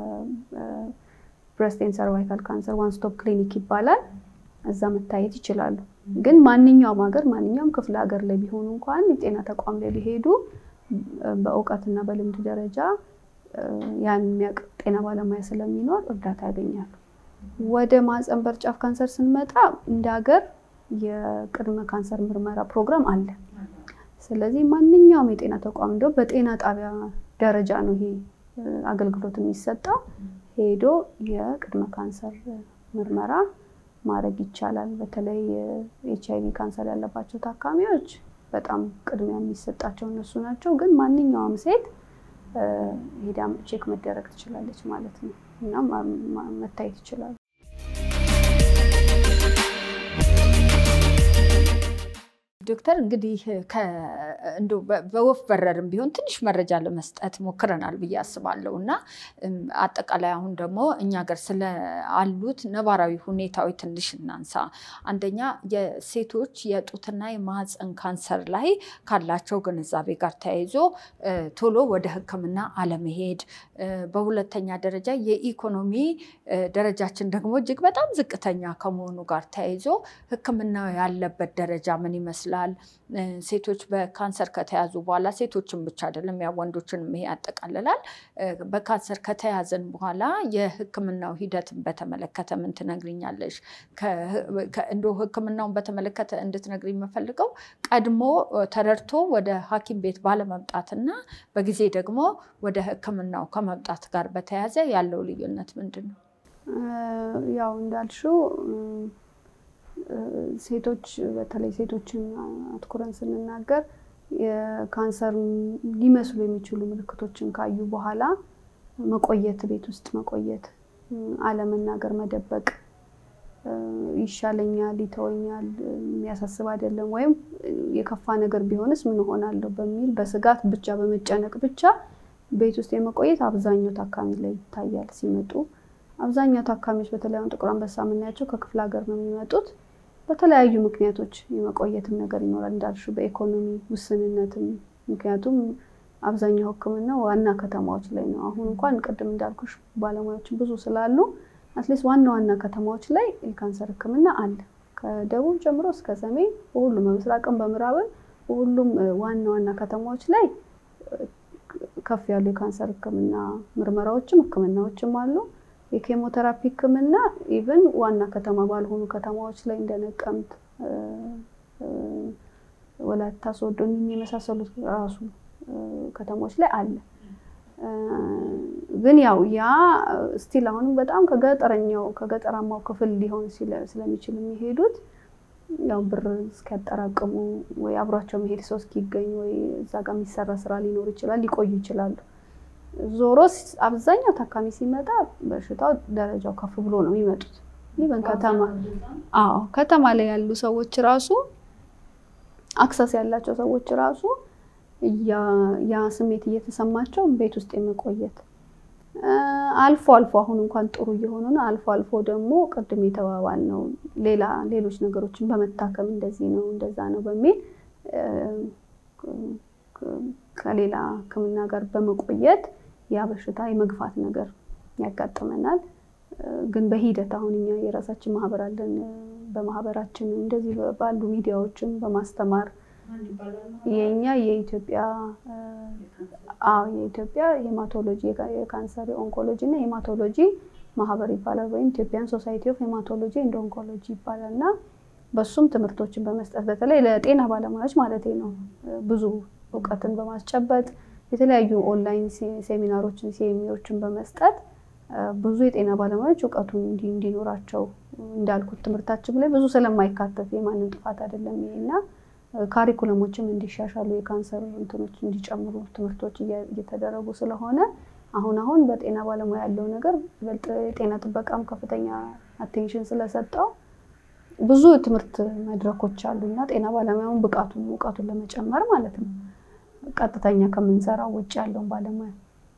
ብረስት ኤንድ ሰርቫይካል ካንሰር ዋን ስቶፕ ክሊኒክ ይባላል። እዛ መታየት ይችላሉ። ግን ማንኛውም ሀገር ማንኛውም ክፍለ ሀገር ላይ ቢሆኑ እንኳን የጤና ተቋም ላይ ቢሄዱ በእውቀትና በልምድ ደረጃ ያን የሚያውቅ ጤና ባለሙያ ስለሚኖር እርዳታ ያገኛሉ። ወደ ማህፀን በር ጫፍ ካንሰር ስንመጣ እንደ ሀገር የቅድመ ካንሰር ምርመራ ፕሮግራም አለ። ስለዚህ ማንኛውም የጤና ተቋም እንደው በጤና ጣቢያ ደረጃ ነው ይሄ አገልግሎት የሚሰጠው። ሄዶ የቅድመ ካንሰር ምርመራ ማድረግ ይቻላል። በተለይ ኤች አይቪ ካንሰር ያለባቸው ታካሚዎች በጣም ቅድሚያ የሚሰጣቸው እነሱ ናቸው። ግን ማንኛውም ሴት ሄዳ ቼክ መደረግ ትችላለች ማለት ነው እና መታየት ይችላሉ። ዶክተር እንግዲህ እንደው በወፍ በረርም ቢሆን ትንሽ መረጃ ለመስጠት ሞክረናል ብዬ አስባለሁ እና አጠቃላይ አሁን ደግሞ እኛ ሀገር ስለ አሉት ነባራዊ ሁኔታዊ ትንሽ እናንሳ። አንደኛ የሴቶች የጡትና የማህፀን ካንሰር ላይ ካላቸው ግንዛቤ ጋር ተያይዞ ቶሎ ወደ ሕክምና አለመሄድ፣ በሁለተኛ ደረጃ የኢኮኖሚ ደረጃችን ደግሞ እጅግ በጣም ዝቅተኛ ከመሆኑ ጋር ተያይዞ ሕክምና ያለበት ደረጃ ምን ይመስላል? ሴቶች በካንሰር ከተያዙ በኋላ ሴቶችን ብቻ አይደለም ያ ወንዶችንም ይሄ ያጠቃልላል። በካንሰር ከተያዘን በኋላ የህክምናው ሂደትን በተመለከተ ምን ትነግሪኛለሽ? እንደው ህክምናውን በተመለከተ እንድትነግሪ የምፈልገው ቀድሞ ተረድቶ ወደ ሐኪም ቤት ባለመምጣትና በጊዜ ደግሞ ወደ ህክምናው ከመምጣት ጋር በተያያዘ ያለው ልዩነት ምንድን ነው? ያው እንዳልሽው ሴቶች በተለይ ሴቶችን አትኩረን ስንናገር የካንሰር ሊመስሉ የሚችሉ ምልክቶችን ካዩ በኋላ መቆየት፣ ቤት ውስጥ መቆየት፣ አለመናገር፣ መደበቅ፣ ይሻለኛል፣ ይተወኛል፣ የሚያሳስብ አይደለም ወይም የከፋ ነገር ቢሆንስ ምን እሆናለሁ በሚል በስጋት ብቻ በመጨነቅ ብቻ ቤት ውስጥ የመቆየት አብዛኛው ታካሚ ላይ ይታያል ሲመጡ። አብዛኛው ታካሚዎች በተለይ አሁን ጥቁር አንበሳ የምናያቸው ከክፍለ ሀገር ነው የሚመጡት። በተለያዩ ምክንያቶች የመቆየትም ነገር ይኖራል እንዳልሽው በኢኮኖሚ ውስንነትም። ምክንያቱም አብዛኛው ሕክምና ዋና ከተማዎች ላይ ነው። አሁን እንኳን ቅድም እንዳልኩሽ ባለሙያዎችን ብዙ ስላሉ አትሊስት ዋና ዋና ከተማዎች ላይ የካንሰር ሕክምና አለ። ከደቡብ ጀምሮ እስከ ሰሜን በሁሉም በምስራቅም በምዕራብም በሁሉም ዋና ዋና ከተማዎች ላይ ከፍ ያሉ የካንሰር ሕክምና ምርመራዎችም ሕክምናዎችም አሉ። የኬሞቴራፒ ህክምና ኢቭን ዋና ከተማ ባልሆኑ ከተማዎች ላይ እንደ ነቀምት፣ ወላይታ ሶዶ የመሳሰሉት ራሱ ከተሞች ላይ አለ። ግን ያው ያ ስቲል አሁንም በጣም ከገጠረኛው ከገጠራማው ክፍል ሊሆን ስለሚችል የሚሄዱት ያው ብር እስኪያጠራቅሙ ወይ አብሯቸው መሄድ ሰው እስኪገኝ ወይ እዛ ጋር የሚሰራ ስራ ሊኖር ይችላል፣ ሊቆዩ ይችላሉ። ዞሮ አብዛኛው ታካሚ ሲመጣ በሽታው ደረጃው ከፍ ብሎ ነው የሚመጡት። ይበን ከተማ አዎ ከተማ ላይ ያሉ ሰዎች ራሱ አክሰስ ያላቸው ሰዎች ራሱ ያ ስሜት እየተሰማቸው ቤት ውስጥ የመቆየት አልፎ አልፎ አሁን እንኳን ጥሩ እየሆኑ ነው። አልፎ አልፎ ደግሞ ቅድም የተባባል ነው ሌላ ሌሎች ነገሮችን በመታከም እንደዚህ ነው እንደዛ ነው በሚል ከሌላ ሕክምና ጋር በመቆየት ያ በሽታ የመግፋት ነገር ያጋጥመናል። ግን በሂደት አሁን እኛ የራሳችን ማህበር አለን። በማህበራችን እንደዚህ ባሉ ሚዲያዎችን በማስተማር የኛ የኢትዮጵያ አዎ የኢትዮጵያ ሄማቶሎጂ የካንሰር ኦንኮሎጂ እና ሄማቶሎጂ ማህበር ይባላል። ወይም ኢትዮጵያን ሶሳይቲ ኦፍ ሄማቶሎጂ እንደ ኦንኮሎጂ ይባላል እና በሱም ትምህርቶችን በመስጠት በተለይ ለጤና ባለሙያዎች ማለት ነው ብዙ እውቀትን በማስጨበጥ የተለያዩ ኦንላይን ሴሚናሮችን ሲኤሚዎችን በመስጠት ብዙ የጤና ባለሙያዎች እውቀቱን እንዲኖራቸው እንዳልኩት ትምህርታችን ላይ ብዙ ስለማይካተት የማንም ጥፋት አይደለም ይሄ እና ካሪኩለሞችም እንዲሻሻሉ የካንሰር እንትኖች እንዲጨምሩ ትምህርቶች እየተደረጉ ስለሆነ አሁን አሁን በጤና ባለሙያ ያለው ነገር ይበልጥ የጤና ጥበቃም ከፍተኛ አቴንሽን ስለሰጠው ብዙ ትምህርት መድረኮች አሉ እና ጤና ባለሙያውን ብቃቱን እውቀቱን ለመጨመር ማለት ነው ቀጥተኛ ከምንሰራው ውጭ ያለውን ባለሙያ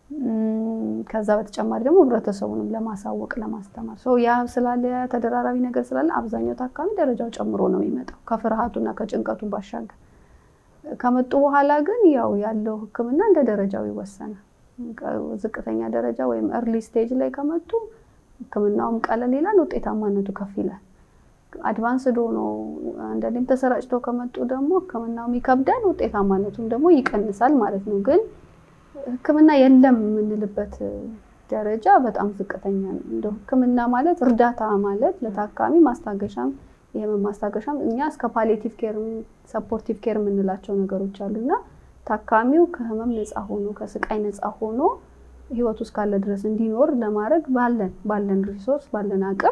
ከዛ በተጨማሪ ደግሞ ህብረተሰቡንም ለማሳወቅ ለማስተማር ሰው ያ ስላለ ተደራራቢ ነገር ስላለ አብዛኛው ታካሚ ደረጃው ጨምሮ ነው የሚመጣው ከፍርሃቱና ከጭንቀቱ ባሻገር። ከመጡ በኋላ ግን ያው ያለው ሕክምና እንደ ደረጃው ይወሰናል። ዝቅተኛ ደረጃ ወይም እርሊ ስቴጅ ላይ ከመጡ ሕክምናውም ቀለል ይላል፣ ውጤታማነቱ ከፍ ይላል። አድቫንስድ ሆኖ አንዳንዴም ተሰራጭቶ ከመጡ ደግሞ ሕክምናውም ይከብዳል፣ ውጤታማነቱም ደግሞ ይቀንሳል ማለት ነው ግን ህክምና የለም የምንልበት ደረጃ በጣም ዝቅተኛ ነው። እንደው ህክምና ማለት እርዳታ ማለት ለታካሚ ማስታገሻም የህመም ማስታገሻም እኛ እስከ ፓሊቲቭ ኬር ሰፖርቲቭ ኬር የምንላቸው ነገሮች አሉና ታካሚው ከህመም ነፃ ሆኖ ከስቃይ ነፃ ሆኖ ህይወቱ እስካለ ድረስ እንዲኖር ለማድረግ ባለን ባለን ሪሶርስ ባለን አቅም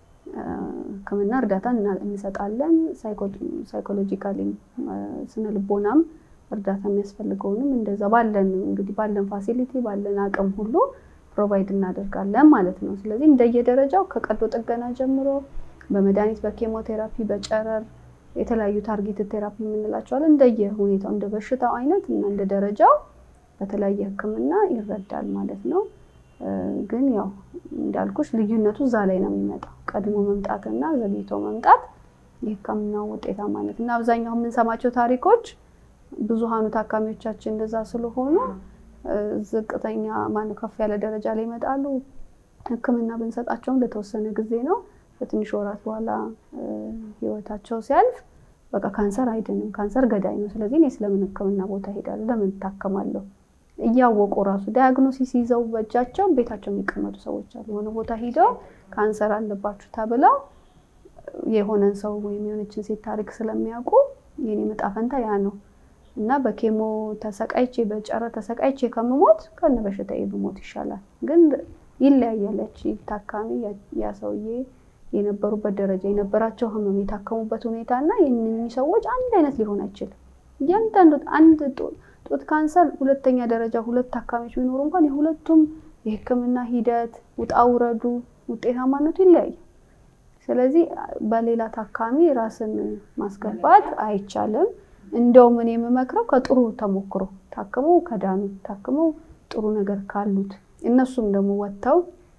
ህክምና እርዳታ እንሰጣለን። ሳይኮሎጂካሊ ስነ ልቦናም እርዳታ የሚያስፈልገውንም እንደዛ ባለን እንግዲህ ባለን ፋሲሊቲ ባለን አቅም ሁሉ ፕሮቫይድ እናደርጋለን ማለት ነው። ስለዚህ እንደየደረጃው ከቀዶ ጥገና ጀምሮ በመድኃኒት በኬሞቴራፒ በጨረር የተለያዩ ታርጌት ቴራፒ የምንላቸዋለን እንደየ ሁኔታው እንደ በሽታው አይነት እና እንደ ደረጃው በተለያየ ህክምና ይረዳል ማለት ነው። ግን ያው እንዳልኩሽ ልዩነቱ እዛ ላይ ነው የሚመጣው። ቀድሞ መምጣትና ዘግይቶ መምጣት የህክምናው ውጤታማነት እና አብዛኛው የምንሰማቸው ታሪኮች ብዙሃኑ ታካሚዎቻችን እንደዛ ስለሆኑ ዝቅተኛ ማነው ከፍ ያለ ደረጃ ላይ ይመጣሉ። ህክምና ብንሰጣቸውም ለተወሰነ ጊዜ ነው። በትንሽ ወራት በኋላ ህይወታቸው ሲያልፍ በቃ ካንሰር አይድንም፣ ካንሰር ገዳይ ነው። ስለዚህ እኔ ስለምን ህክምና ቦታ ሄዳለሁ? ለምን እታከማለሁ? እያወቁ ራሱ ዳያግኖሲስ ይዘው በእጃቸው ቤታቸው የሚቀመጡ ሰዎች አሉ። የሆነ ቦታ ሂደው ካንሰር አለባችሁ ተብለው የሆነን ሰው ወይም የሆነችን ሴት ታሪክ ስለሚያውቁ የኔ ዕጣ ፈንታ ያ ነው እና በኬሞ ተሰቃይቼ በጨረር ተሰቃይቼ ከምሞት ከነ በሽታዬ ብሞት ይሻላል። ግን ይለያያለች ታካሚ ያ ሰውዬ የነበሩበት ደረጃ የነበራቸው ህመም የታከሙበት ሁኔታ እና የእነኚህ ሰዎች አንድ አይነት ሊሆን አይችልም። እያንዳንዱ አንድ ጡት ካንሰር ሁለተኛ ደረጃ ሁለት ታካሚዎች ቢኖሩ እንኳን የሁለቱም የህክምና ሂደት ውጣ ውረዱ ውጤታማነቱ ይለያያል። ስለዚህ በሌላ ታካሚ ራስን ማስገባት አይቻልም። እንደውም እኔ የምመክረው ከጥሩ ተሞክሮ ታክመው ከዳኑ ታክመው ጥሩ ነገር ካሉት እነሱም ደግሞ ወጥተው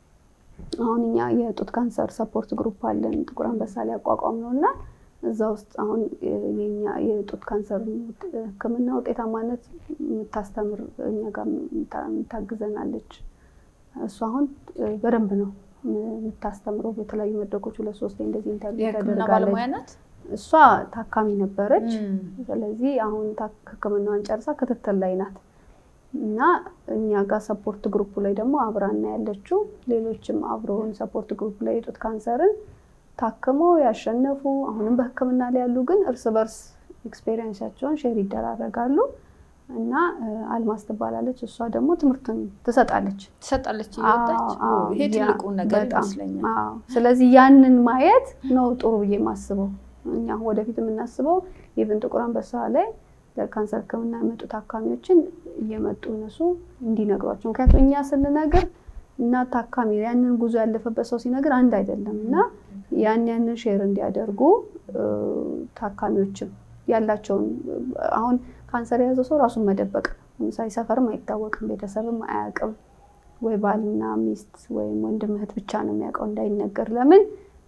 አሁን እኛ የጡት ካንሰር ሰፖርት ግሩፕ አለን ጥቁር አንበሳ ላይ አቋቋም ነው እና እዛ ውስጥ አሁን የኛ የጡት ካንሰር ህክምና ውጤታማነት የምታስተምር እኛ ጋር የምታግዘናለች። እሱ አሁን በደንብ ነው የምታስተምረው። በተለያዩ መድረኮች ሁለት ሶስት እንደዚህ ኢንተርቪው ተደርጋለች። እሷ ታካሚ ነበረች። ስለዚህ አሁን ህክምናዋን ጨርሳ ክትትል ላይ ናት እና እኛ ጋር ሰፖርት ግሩፕ ላይ ደግሞ አብራና ያለችው ሌሎችም አብረውን ሰፖርት ግሩፕ ላይ የጡት ካንሰርን ታክመው ያሸነፉ አሁንም በህክምና ላይ ያሉ ግን እርስ በርስ ኤክስፔሪየንሳቸውን ሼር ይደራረጋሉ። እና አልማዝ ትባላለች። እሷ ደግሞ ትምህርትን ትሰጣለች ትሰጣለች እየወጣች ይሄ ትልቁ ነገር ይመስለኛል። ስለዚህ ያንን ማየት ነው ጥሩ ብዬ የማስበው። እኛ ወደፊት የምናስበው ኢቭን ጥቁር አንበሳ ላይ ለካንሰር ህክምና የመጡ ታካሚዎችን እየመጡ እነሱ እንዲነግሯቸው፣ ምክንያቱም እኛ ስንነግር እና ታካሚ ያንን ጉዞ ያለፈበት ሰው ሲነግር አንድ አይደለም እና ያን ያንን ሼር እንዲያደርጉ ታካሚዎችም ያላቸውን አሁን ካንሰር የያዘ ሰው ራሱን መደበቅ ለምሳሌ ሰፈርም አይታወቅም፣ ቤተሰብም አያውቅም። ወይ ባልና ሚስት ወይም ወንድም እህት ብቻ ነው የሚያውቀው እንዳይነገር። ለምን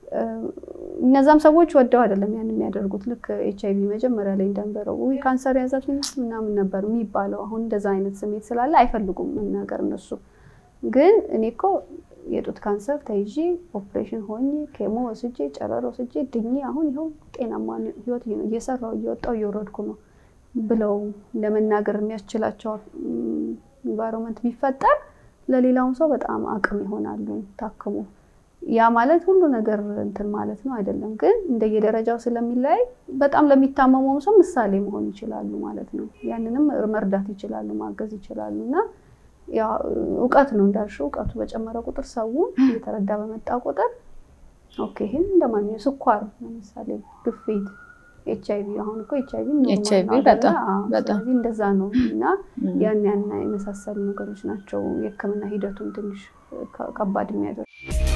እነዛም ሰዎች ወደው አይደለም ያን የሚያደርጉት። ልክ ኤች አይቪ መጀመሪያ ላይ እንደነበረው ውይ ካንሰር የያዛት ሚስት ምናምን ነበር የሚባለው። አሁን እንደዛ አይነት ስሜት ስላለ አይፈልጉም መናገር እነሱ። ግን እኔ እኮ የጡት ካንሰር ተይዤ ኦፕሬሽን ሆኜ ኬሞ ወስጄ ጨረር ወስጄ ድኜ አሁን ይኸው ጤናማ ህይወት እየሰራው እየወጣው እየወረድኩ ነው ብለው ለመናገር የሚያስችላቸው ኢንቫይሮንመንት ቢፈጠር ለሌላውም ሰው በጣም አቅም ይሆናሉ ታክሞ። ያ ማለት ሁሉ ነገር እንትን ማለት ነው አይደለም፣ ግን እንደየደረጃው ስለሚለያይ በጣም ለሚታመመውም ሰው ምሳሌ መሆን ይችላሉ ማለት ነው። ያንንም መርዳት ይችላሉ፣ ማገዝ ይችላሉ እና እውቀት ነው እንዳልሽው፣ እውቀቱ በጨመረ ቁጥር ሰው እየተረዳ በመጣ ቁጥር ኦኬ ይህን እንደማንኛውም ስኳር ለምሳሌ ግፊት ኤች አይቪ አሁን እኮ ኤች አይቪ HIV በጣም በጣም ስለዚህ እንደዛ ነው እና ያን ያን የመሳሰሉ ነገሮች ናቸው የሕክምና ሂደቱን ትንሽ ከባድ የሚያደርግ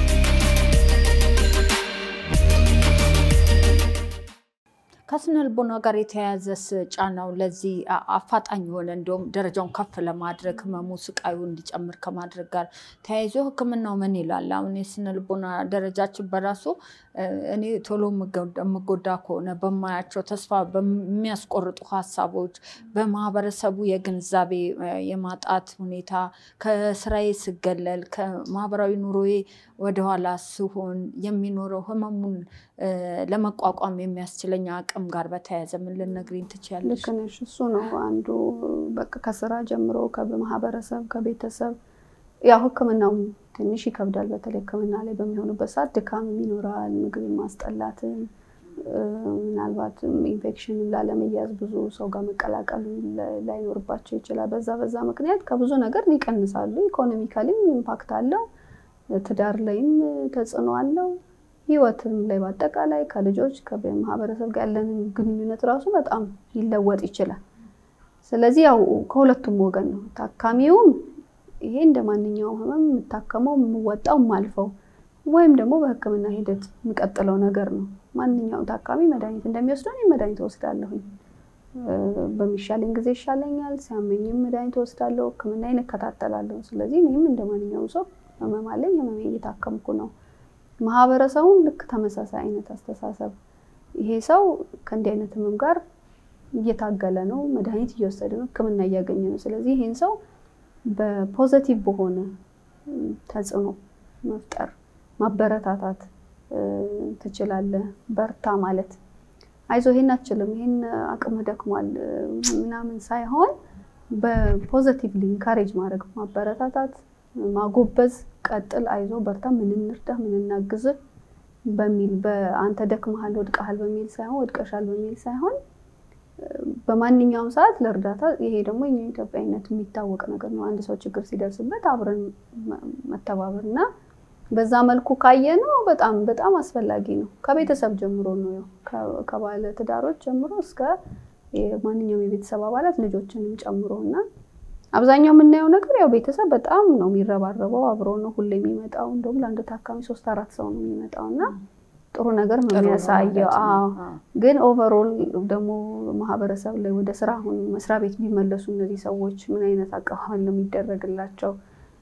ከስነ ልቦና ጋር የተያያዘስ ጫናው ለዚህ አፋጣኝ የሆነ እንዲሁም ደረጃውን ከፍ ለማድረግ ህመሙ ስቃዩ እንዲጨምር ከማድረግ ጋር ተያይዞ ህክምናው ምን ይላል? አሁን የስነ ልቦና ደረጃችን በራሱ እኔ ቶሎ የምጎዳ ከሆነ በማያቸው ተስፋ በሚያስቆርጡ ሀሳቦች፣ በማህበረሰቡ የግንዛቤ የማጣት ሁኔታ፣ ከስራዬ ስገለል፣ ከማህበራዊ ኑሮዬ ወደኋላ ስሆን የሚኖረው ህመሙን ለመቋቋም የሚያስችለኝ አቅም ጋር በተያያዘ ምን ልነግሪኝ ትችያለሽ? ልክ ነሽ። እሱ ነው አንዱ በቃ ከስራ ጀምሮ ከማህበረሰብ ከቤተሰብ ያው ህክምናው ትንሽ ይከብዳል። በተለይ ህክምና ላይ በሚሆኑበት ሰዓት ድካምም ይኖራል፣ ምግብ ማስጠላትን፣ ምናልባትም ኢንፌክሽንን ላለመያዝ ብዙ ሰው ጋር መቀላቀሉ ላይኖርባቸው ይችላል። በዛ በዛ ምክንያት ከብዙ ነገር ይቀንሳሉ። ኢኮኖሚካሊም ኢምፓክት አለው፣ ትዳር ላይም ተጽዕኖ አለው፣ ህይወትም ላይ በአጠቃላይ ከልጆች ከማህበረሰብ ጋር ያለንን ግንኙነት ራሱ በጣም ሊለወጥ ይችላል። ስለዚህ ያው ከሁለቱም ወገን ነው ታካሚውም ይሄ እንደ ማንኛውም ህመም የምታከመው የምወጣው የማልፈው ወይም ደግሞ በህክምና ሂደት የሚቀጥለው ነገር ነው። ማንኛውም ታካሚ መድኃኒት እንደሚወስደው እኔም መድኃኒት እወስዳለሁኝ። በሚሻለኝ ጊዜ ይሻለኛል፣ ሲያመኝም መድኃኒት እወስዳለሁ፣ ህክምናዬን እከታተላለሁ። ስለዚህ እኔም እንደ ማንኛውም ሰው ህመም አለኝ፣ ህመሜን እየታከምኩ ነው። ማህበረሰቡም ልክ ተመሳሳይ አይነት አስተሳሰብ ይሄ ሰው ከእንዲህ አይነት ህመም ጋር እየታገለ ነው፣ መድኃኒት እየወሰደ ነው፣ ህክምና እያገኘ ነው። ስለዚህ ይህን ሰው በፖዘቲቭ በሆነ ተጽዕኖ መፍጠር ማበረታታት ትችላለህ። በርታ ማለት አይዞ ይሄን አትችልም፣ ይሄን አቅምህ ደክሟል ምናምን ሳይሆን በፖዘቲቭሊ ኢንካሬጅ ማድረግ ማበረታታት፣ ማጎበዝ፣ ቀጥል፣ አይዞ በርታ፣ ምን እንርዳህ፣ ምን እናግዝህ በሚል በአንተ ደክመሃል፣ ወድቀሃል በሚል ሳይሆን ወድቀሻል በሚል ሳይሆን በማንኛውም ሰዓት ለእርዳታ ይሄ ደግሞ የኛ ኢትዮጵያዊነት የሚታወቅ ነገር ነው። አንድ ሰው ችግር ሲደርስበት አብረን መተባበር እና በዛ መልኩ ካየ ነው በጣም በጣም አስፈላጊ ነው። ከቤተሰብ ጀምሮ ነው ከባለ ትዳሮች ጀምሮ እስከ ማንኛውም የቤተሰብ አባላት ልጆችንም ጨምሮ እና አብዛኛው የምናየው ነገር ያው ቤተሰብ በጣም ነው የሚረባረበው፣ አብሮ ነው ሁሌ የሚመጣው። እንደውም ለአንድ ታካሚ ሶስት አራት ሰው ነው የሚመጣው እና ጥሩ ነገር ነው የሚያሳየው። አዎ ግን ኦቨርኦል ደግሞ ማህበረሰብ ላይ ወደ ስራ አሁን መስሪያ ቤት ቢመለሱ እነዚህ ሰዎች ምን አይነት አቀባበል ነው የሚደረግላቸው?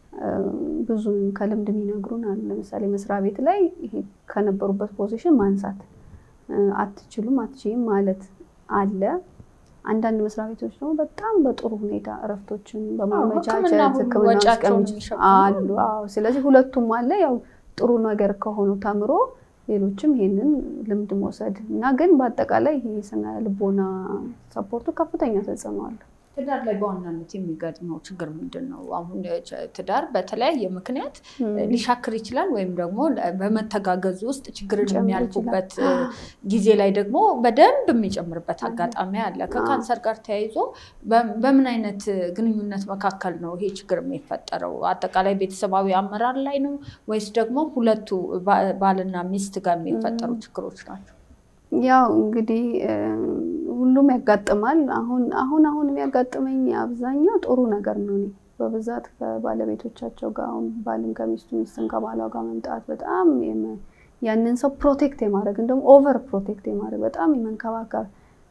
ብዙ ከልምድ የሚነግሩን አሉ። ለምሳሌ መስሪያ ቤት ላይ ይሄ ከነበሩበት ፖዚሽን ማንሳት አትችሉም፣ አትችይም ማለት አለ። አንዳንድ መስሪያ ቤቶች ደግሞ በጣም በጥሩ ሁኔታ እረፍቶችን በማመቻቸት ሕክምና አሉ። አዎ ስለዚህ ሁለቱም አለ። ያው ጥሩ ነገር ከሆኑ ተምሮ ሌሎችም ይሄንን ልምድ መውሰድ እና ግን በአጠቃላይ ይሄ ስነ ልቦና ሰፖርቱ ከፍተኛ ተጽዕኖ አለ። ትዳር ላይ በዋናነት የሚገጥመው ችግር ምንድን ነው? አሁን ትዳር በተለያየ ምክንያት ሊሻክር ይችላል፣ ወይም ደግሞ በመተጋገዙ ውስጥ ችግርን የሚያልፉበት ጊዜ ላይ ደግሞ በደንብ የሚጨምርበት አጋጣሚ አለ። ከካንሰር ጋር ተያይዞ በምን አይነት ግንኙነት መካከል ነው ይሄ ችግር የሚፈጠረው? አጠቃላይ ቤተሰባዊ አመራር ላይ ነው ወይስ ደግሞ ሁለቱ ባልና ሚስት ጋር የሚፈጠሩ ችግሮች ናቸው? ያው እንግዲህ ሁሉም ያጋጥማል። አሁን አሁን አሁን የሚያጋጥመኝ አብዛኛው ጥሩ ነገር ነው። እኔ በብዛት ከባለቤቶቻቸው ጋር አሁን ባልም ከሚስቱ ሚስትም ከባሏ ጋር መምጣት በጣም ያንን ሰው ፕሮቴክት የማድረግ እንደውም ኦቨር ፕሮቴክት የማድረግ በጣም የመንከባከብ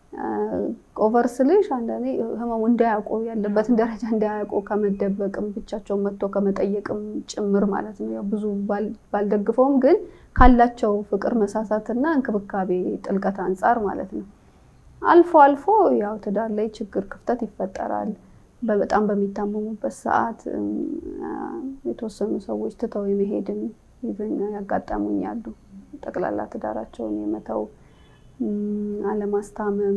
ኦቨር ስልሽ አንዳንዴ ህመሙ እንዳያውቁ ያለበትን ደረጃ እንዳያውቁ ከመደበቅም ብቻቸውን መጥቶ ከመጠየቅም ጭምር ማለት ነው። ያው ብዙ ባልደግፈውም ግን ካላቸው ፍቅር መሳሳትና እንክብካቤ ጥልቀት አንጻር ማለት ነው። አልፎ አልፎ ያው ትዳር ላይ ችግር ክፍተት ይፈጠራል። በጣም በሚታመሙበት ሰዓት የተወሰኑ ሰዎች ትተው የመሄድን ያጋጠሙኛሉ። ጠቅላላ ትዳራቸውን የመተው አለማስታመም፣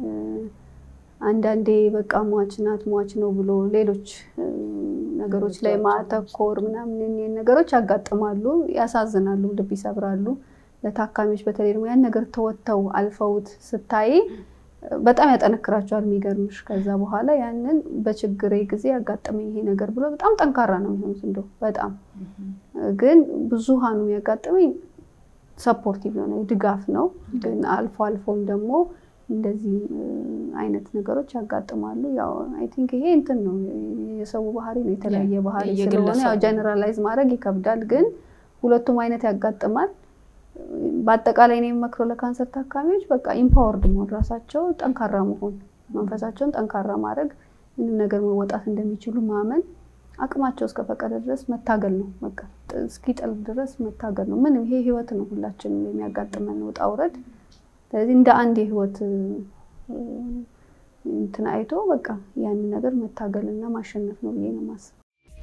አንዳንዴ በቃ ሟች ናት ሟች ነው ብሎ ሌሎች ነገሮች ላይ ማተኮር ምናምን ነገሮች ያጋጥማሉ፣ ያሳዝናሉ፣ ልብ ይሰብራሉ። ለታካሚዎች በተለይ ደግሞ ያን ነገር ተወጥተው አልፈውት ስታይ በጣም ያጠነክራቸዋል። የሚገርምሽ ከዛ በኋላ ያንን በችግሬ ጊዜ ያጋጠመኝ ይሄ ነገር ብሎ በጣም ጠንካራ ነው የሚሆኑት። እንደው በጣም ግን ብዙሃኑ የሚያጋጥመኝ ሰፖርቲቭ የሆነ ድጋፍ ነው። ግን አልፎ አልፎም ደግሞ እንደዚህ አይነት ነገሮች ያጋጥማሉ። ያው አይ ቲንክ ይሄ እንትን ነው የሰው ባህሪ ነው፣ የተለያየ ባህሪ ስለሆነ ያው ጀነራላይዝ ማድረግ ይከብዳል። ግን ሁለቱም አይነት ያጋጥማል። በአጠቃላይ ነው የሚመክረው ለካንሰር ታካሚዎች በቃ ኢምፓወርድ መሆን፣ ራሳቸው ጠንካራ መሆን፣ መንፈሳቸውን ጠንካራ ማድረግ፣ ምንም ነገር መወጣት እንደሚችሉ ማመን፣ አቅማቸው እስከፈቀደ ድረስ መታገል ነው። በቃ እስኪጠል ድረስ መታገል ነው። ምንም ይሄ ህይወት ነው፣ ሁላችንም የሚያጋጥመን ውጣ ውረድ። ስለዚህ እንደ አንድ የህይወት እንትን አይቶ በቃ ያንን ነገር መታገልና ማሸነፍ ነው ብዬ ነው የማስበው።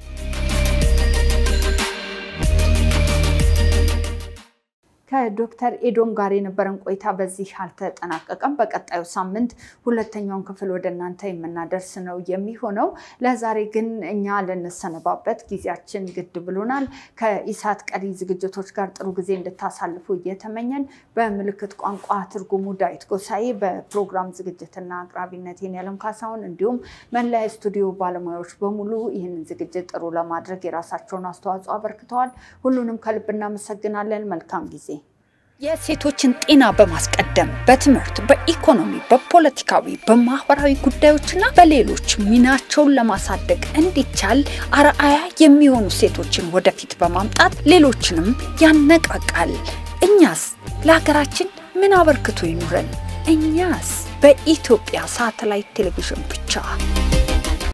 ከዶክተር ኤዶም ጋር የነበረን ቆይታ በዚህ አልተጠናቀቀም። በቀጣዩ ሳምንት ሁለተኛውን ክፍል ወደ እናንተ የምናደርስ ነው የሚሆነው። ለዛሬ ግን እኛ ልንሰነባበት ጊዜያችን ግድ ብሎናል። ከኢሳት ቀሪ ዝግጅቶች ጋር ጥሩ ጊዜ እንድታሳልፉ እየተመኘን በምልክት ቋንቋ ትርጉሙ ዳዊት ጎሳኤ፣ በፕሮግራም ዝግጅትና አቅራቢነት ያለም ካሳሁን እንዲሁም መላ ስቱዲዮ ባለሙያዎች በሙሉ ይህንን ዝግጅት ጥሩ ለማድረግ የራሳቸውን አስተዋጽኦ አበርክተዋል። ሁሉንም ከልብ እናመሰግናለን። መልካም ጊዜ። የሴቶችን ጤና በማስቀደም በትምህርት፣ በኢኮኖሚ፣ በፖለቲካዊ፣ በማህበራዊ ጉዳዮችና በሌሎች ሚናቸውን ለማሳደግ እንዲቻል አርአያ የሚሆኑ ሴቶችን ወደፊት በማምጣት ሌሎችንም ያነቃቃል። እኛስ ለሀገራችን ምን አበርክቶ ይኑረን? እኛስ በኢትዮጵያ ሳተላይት ቴሌቪዥን ብቻ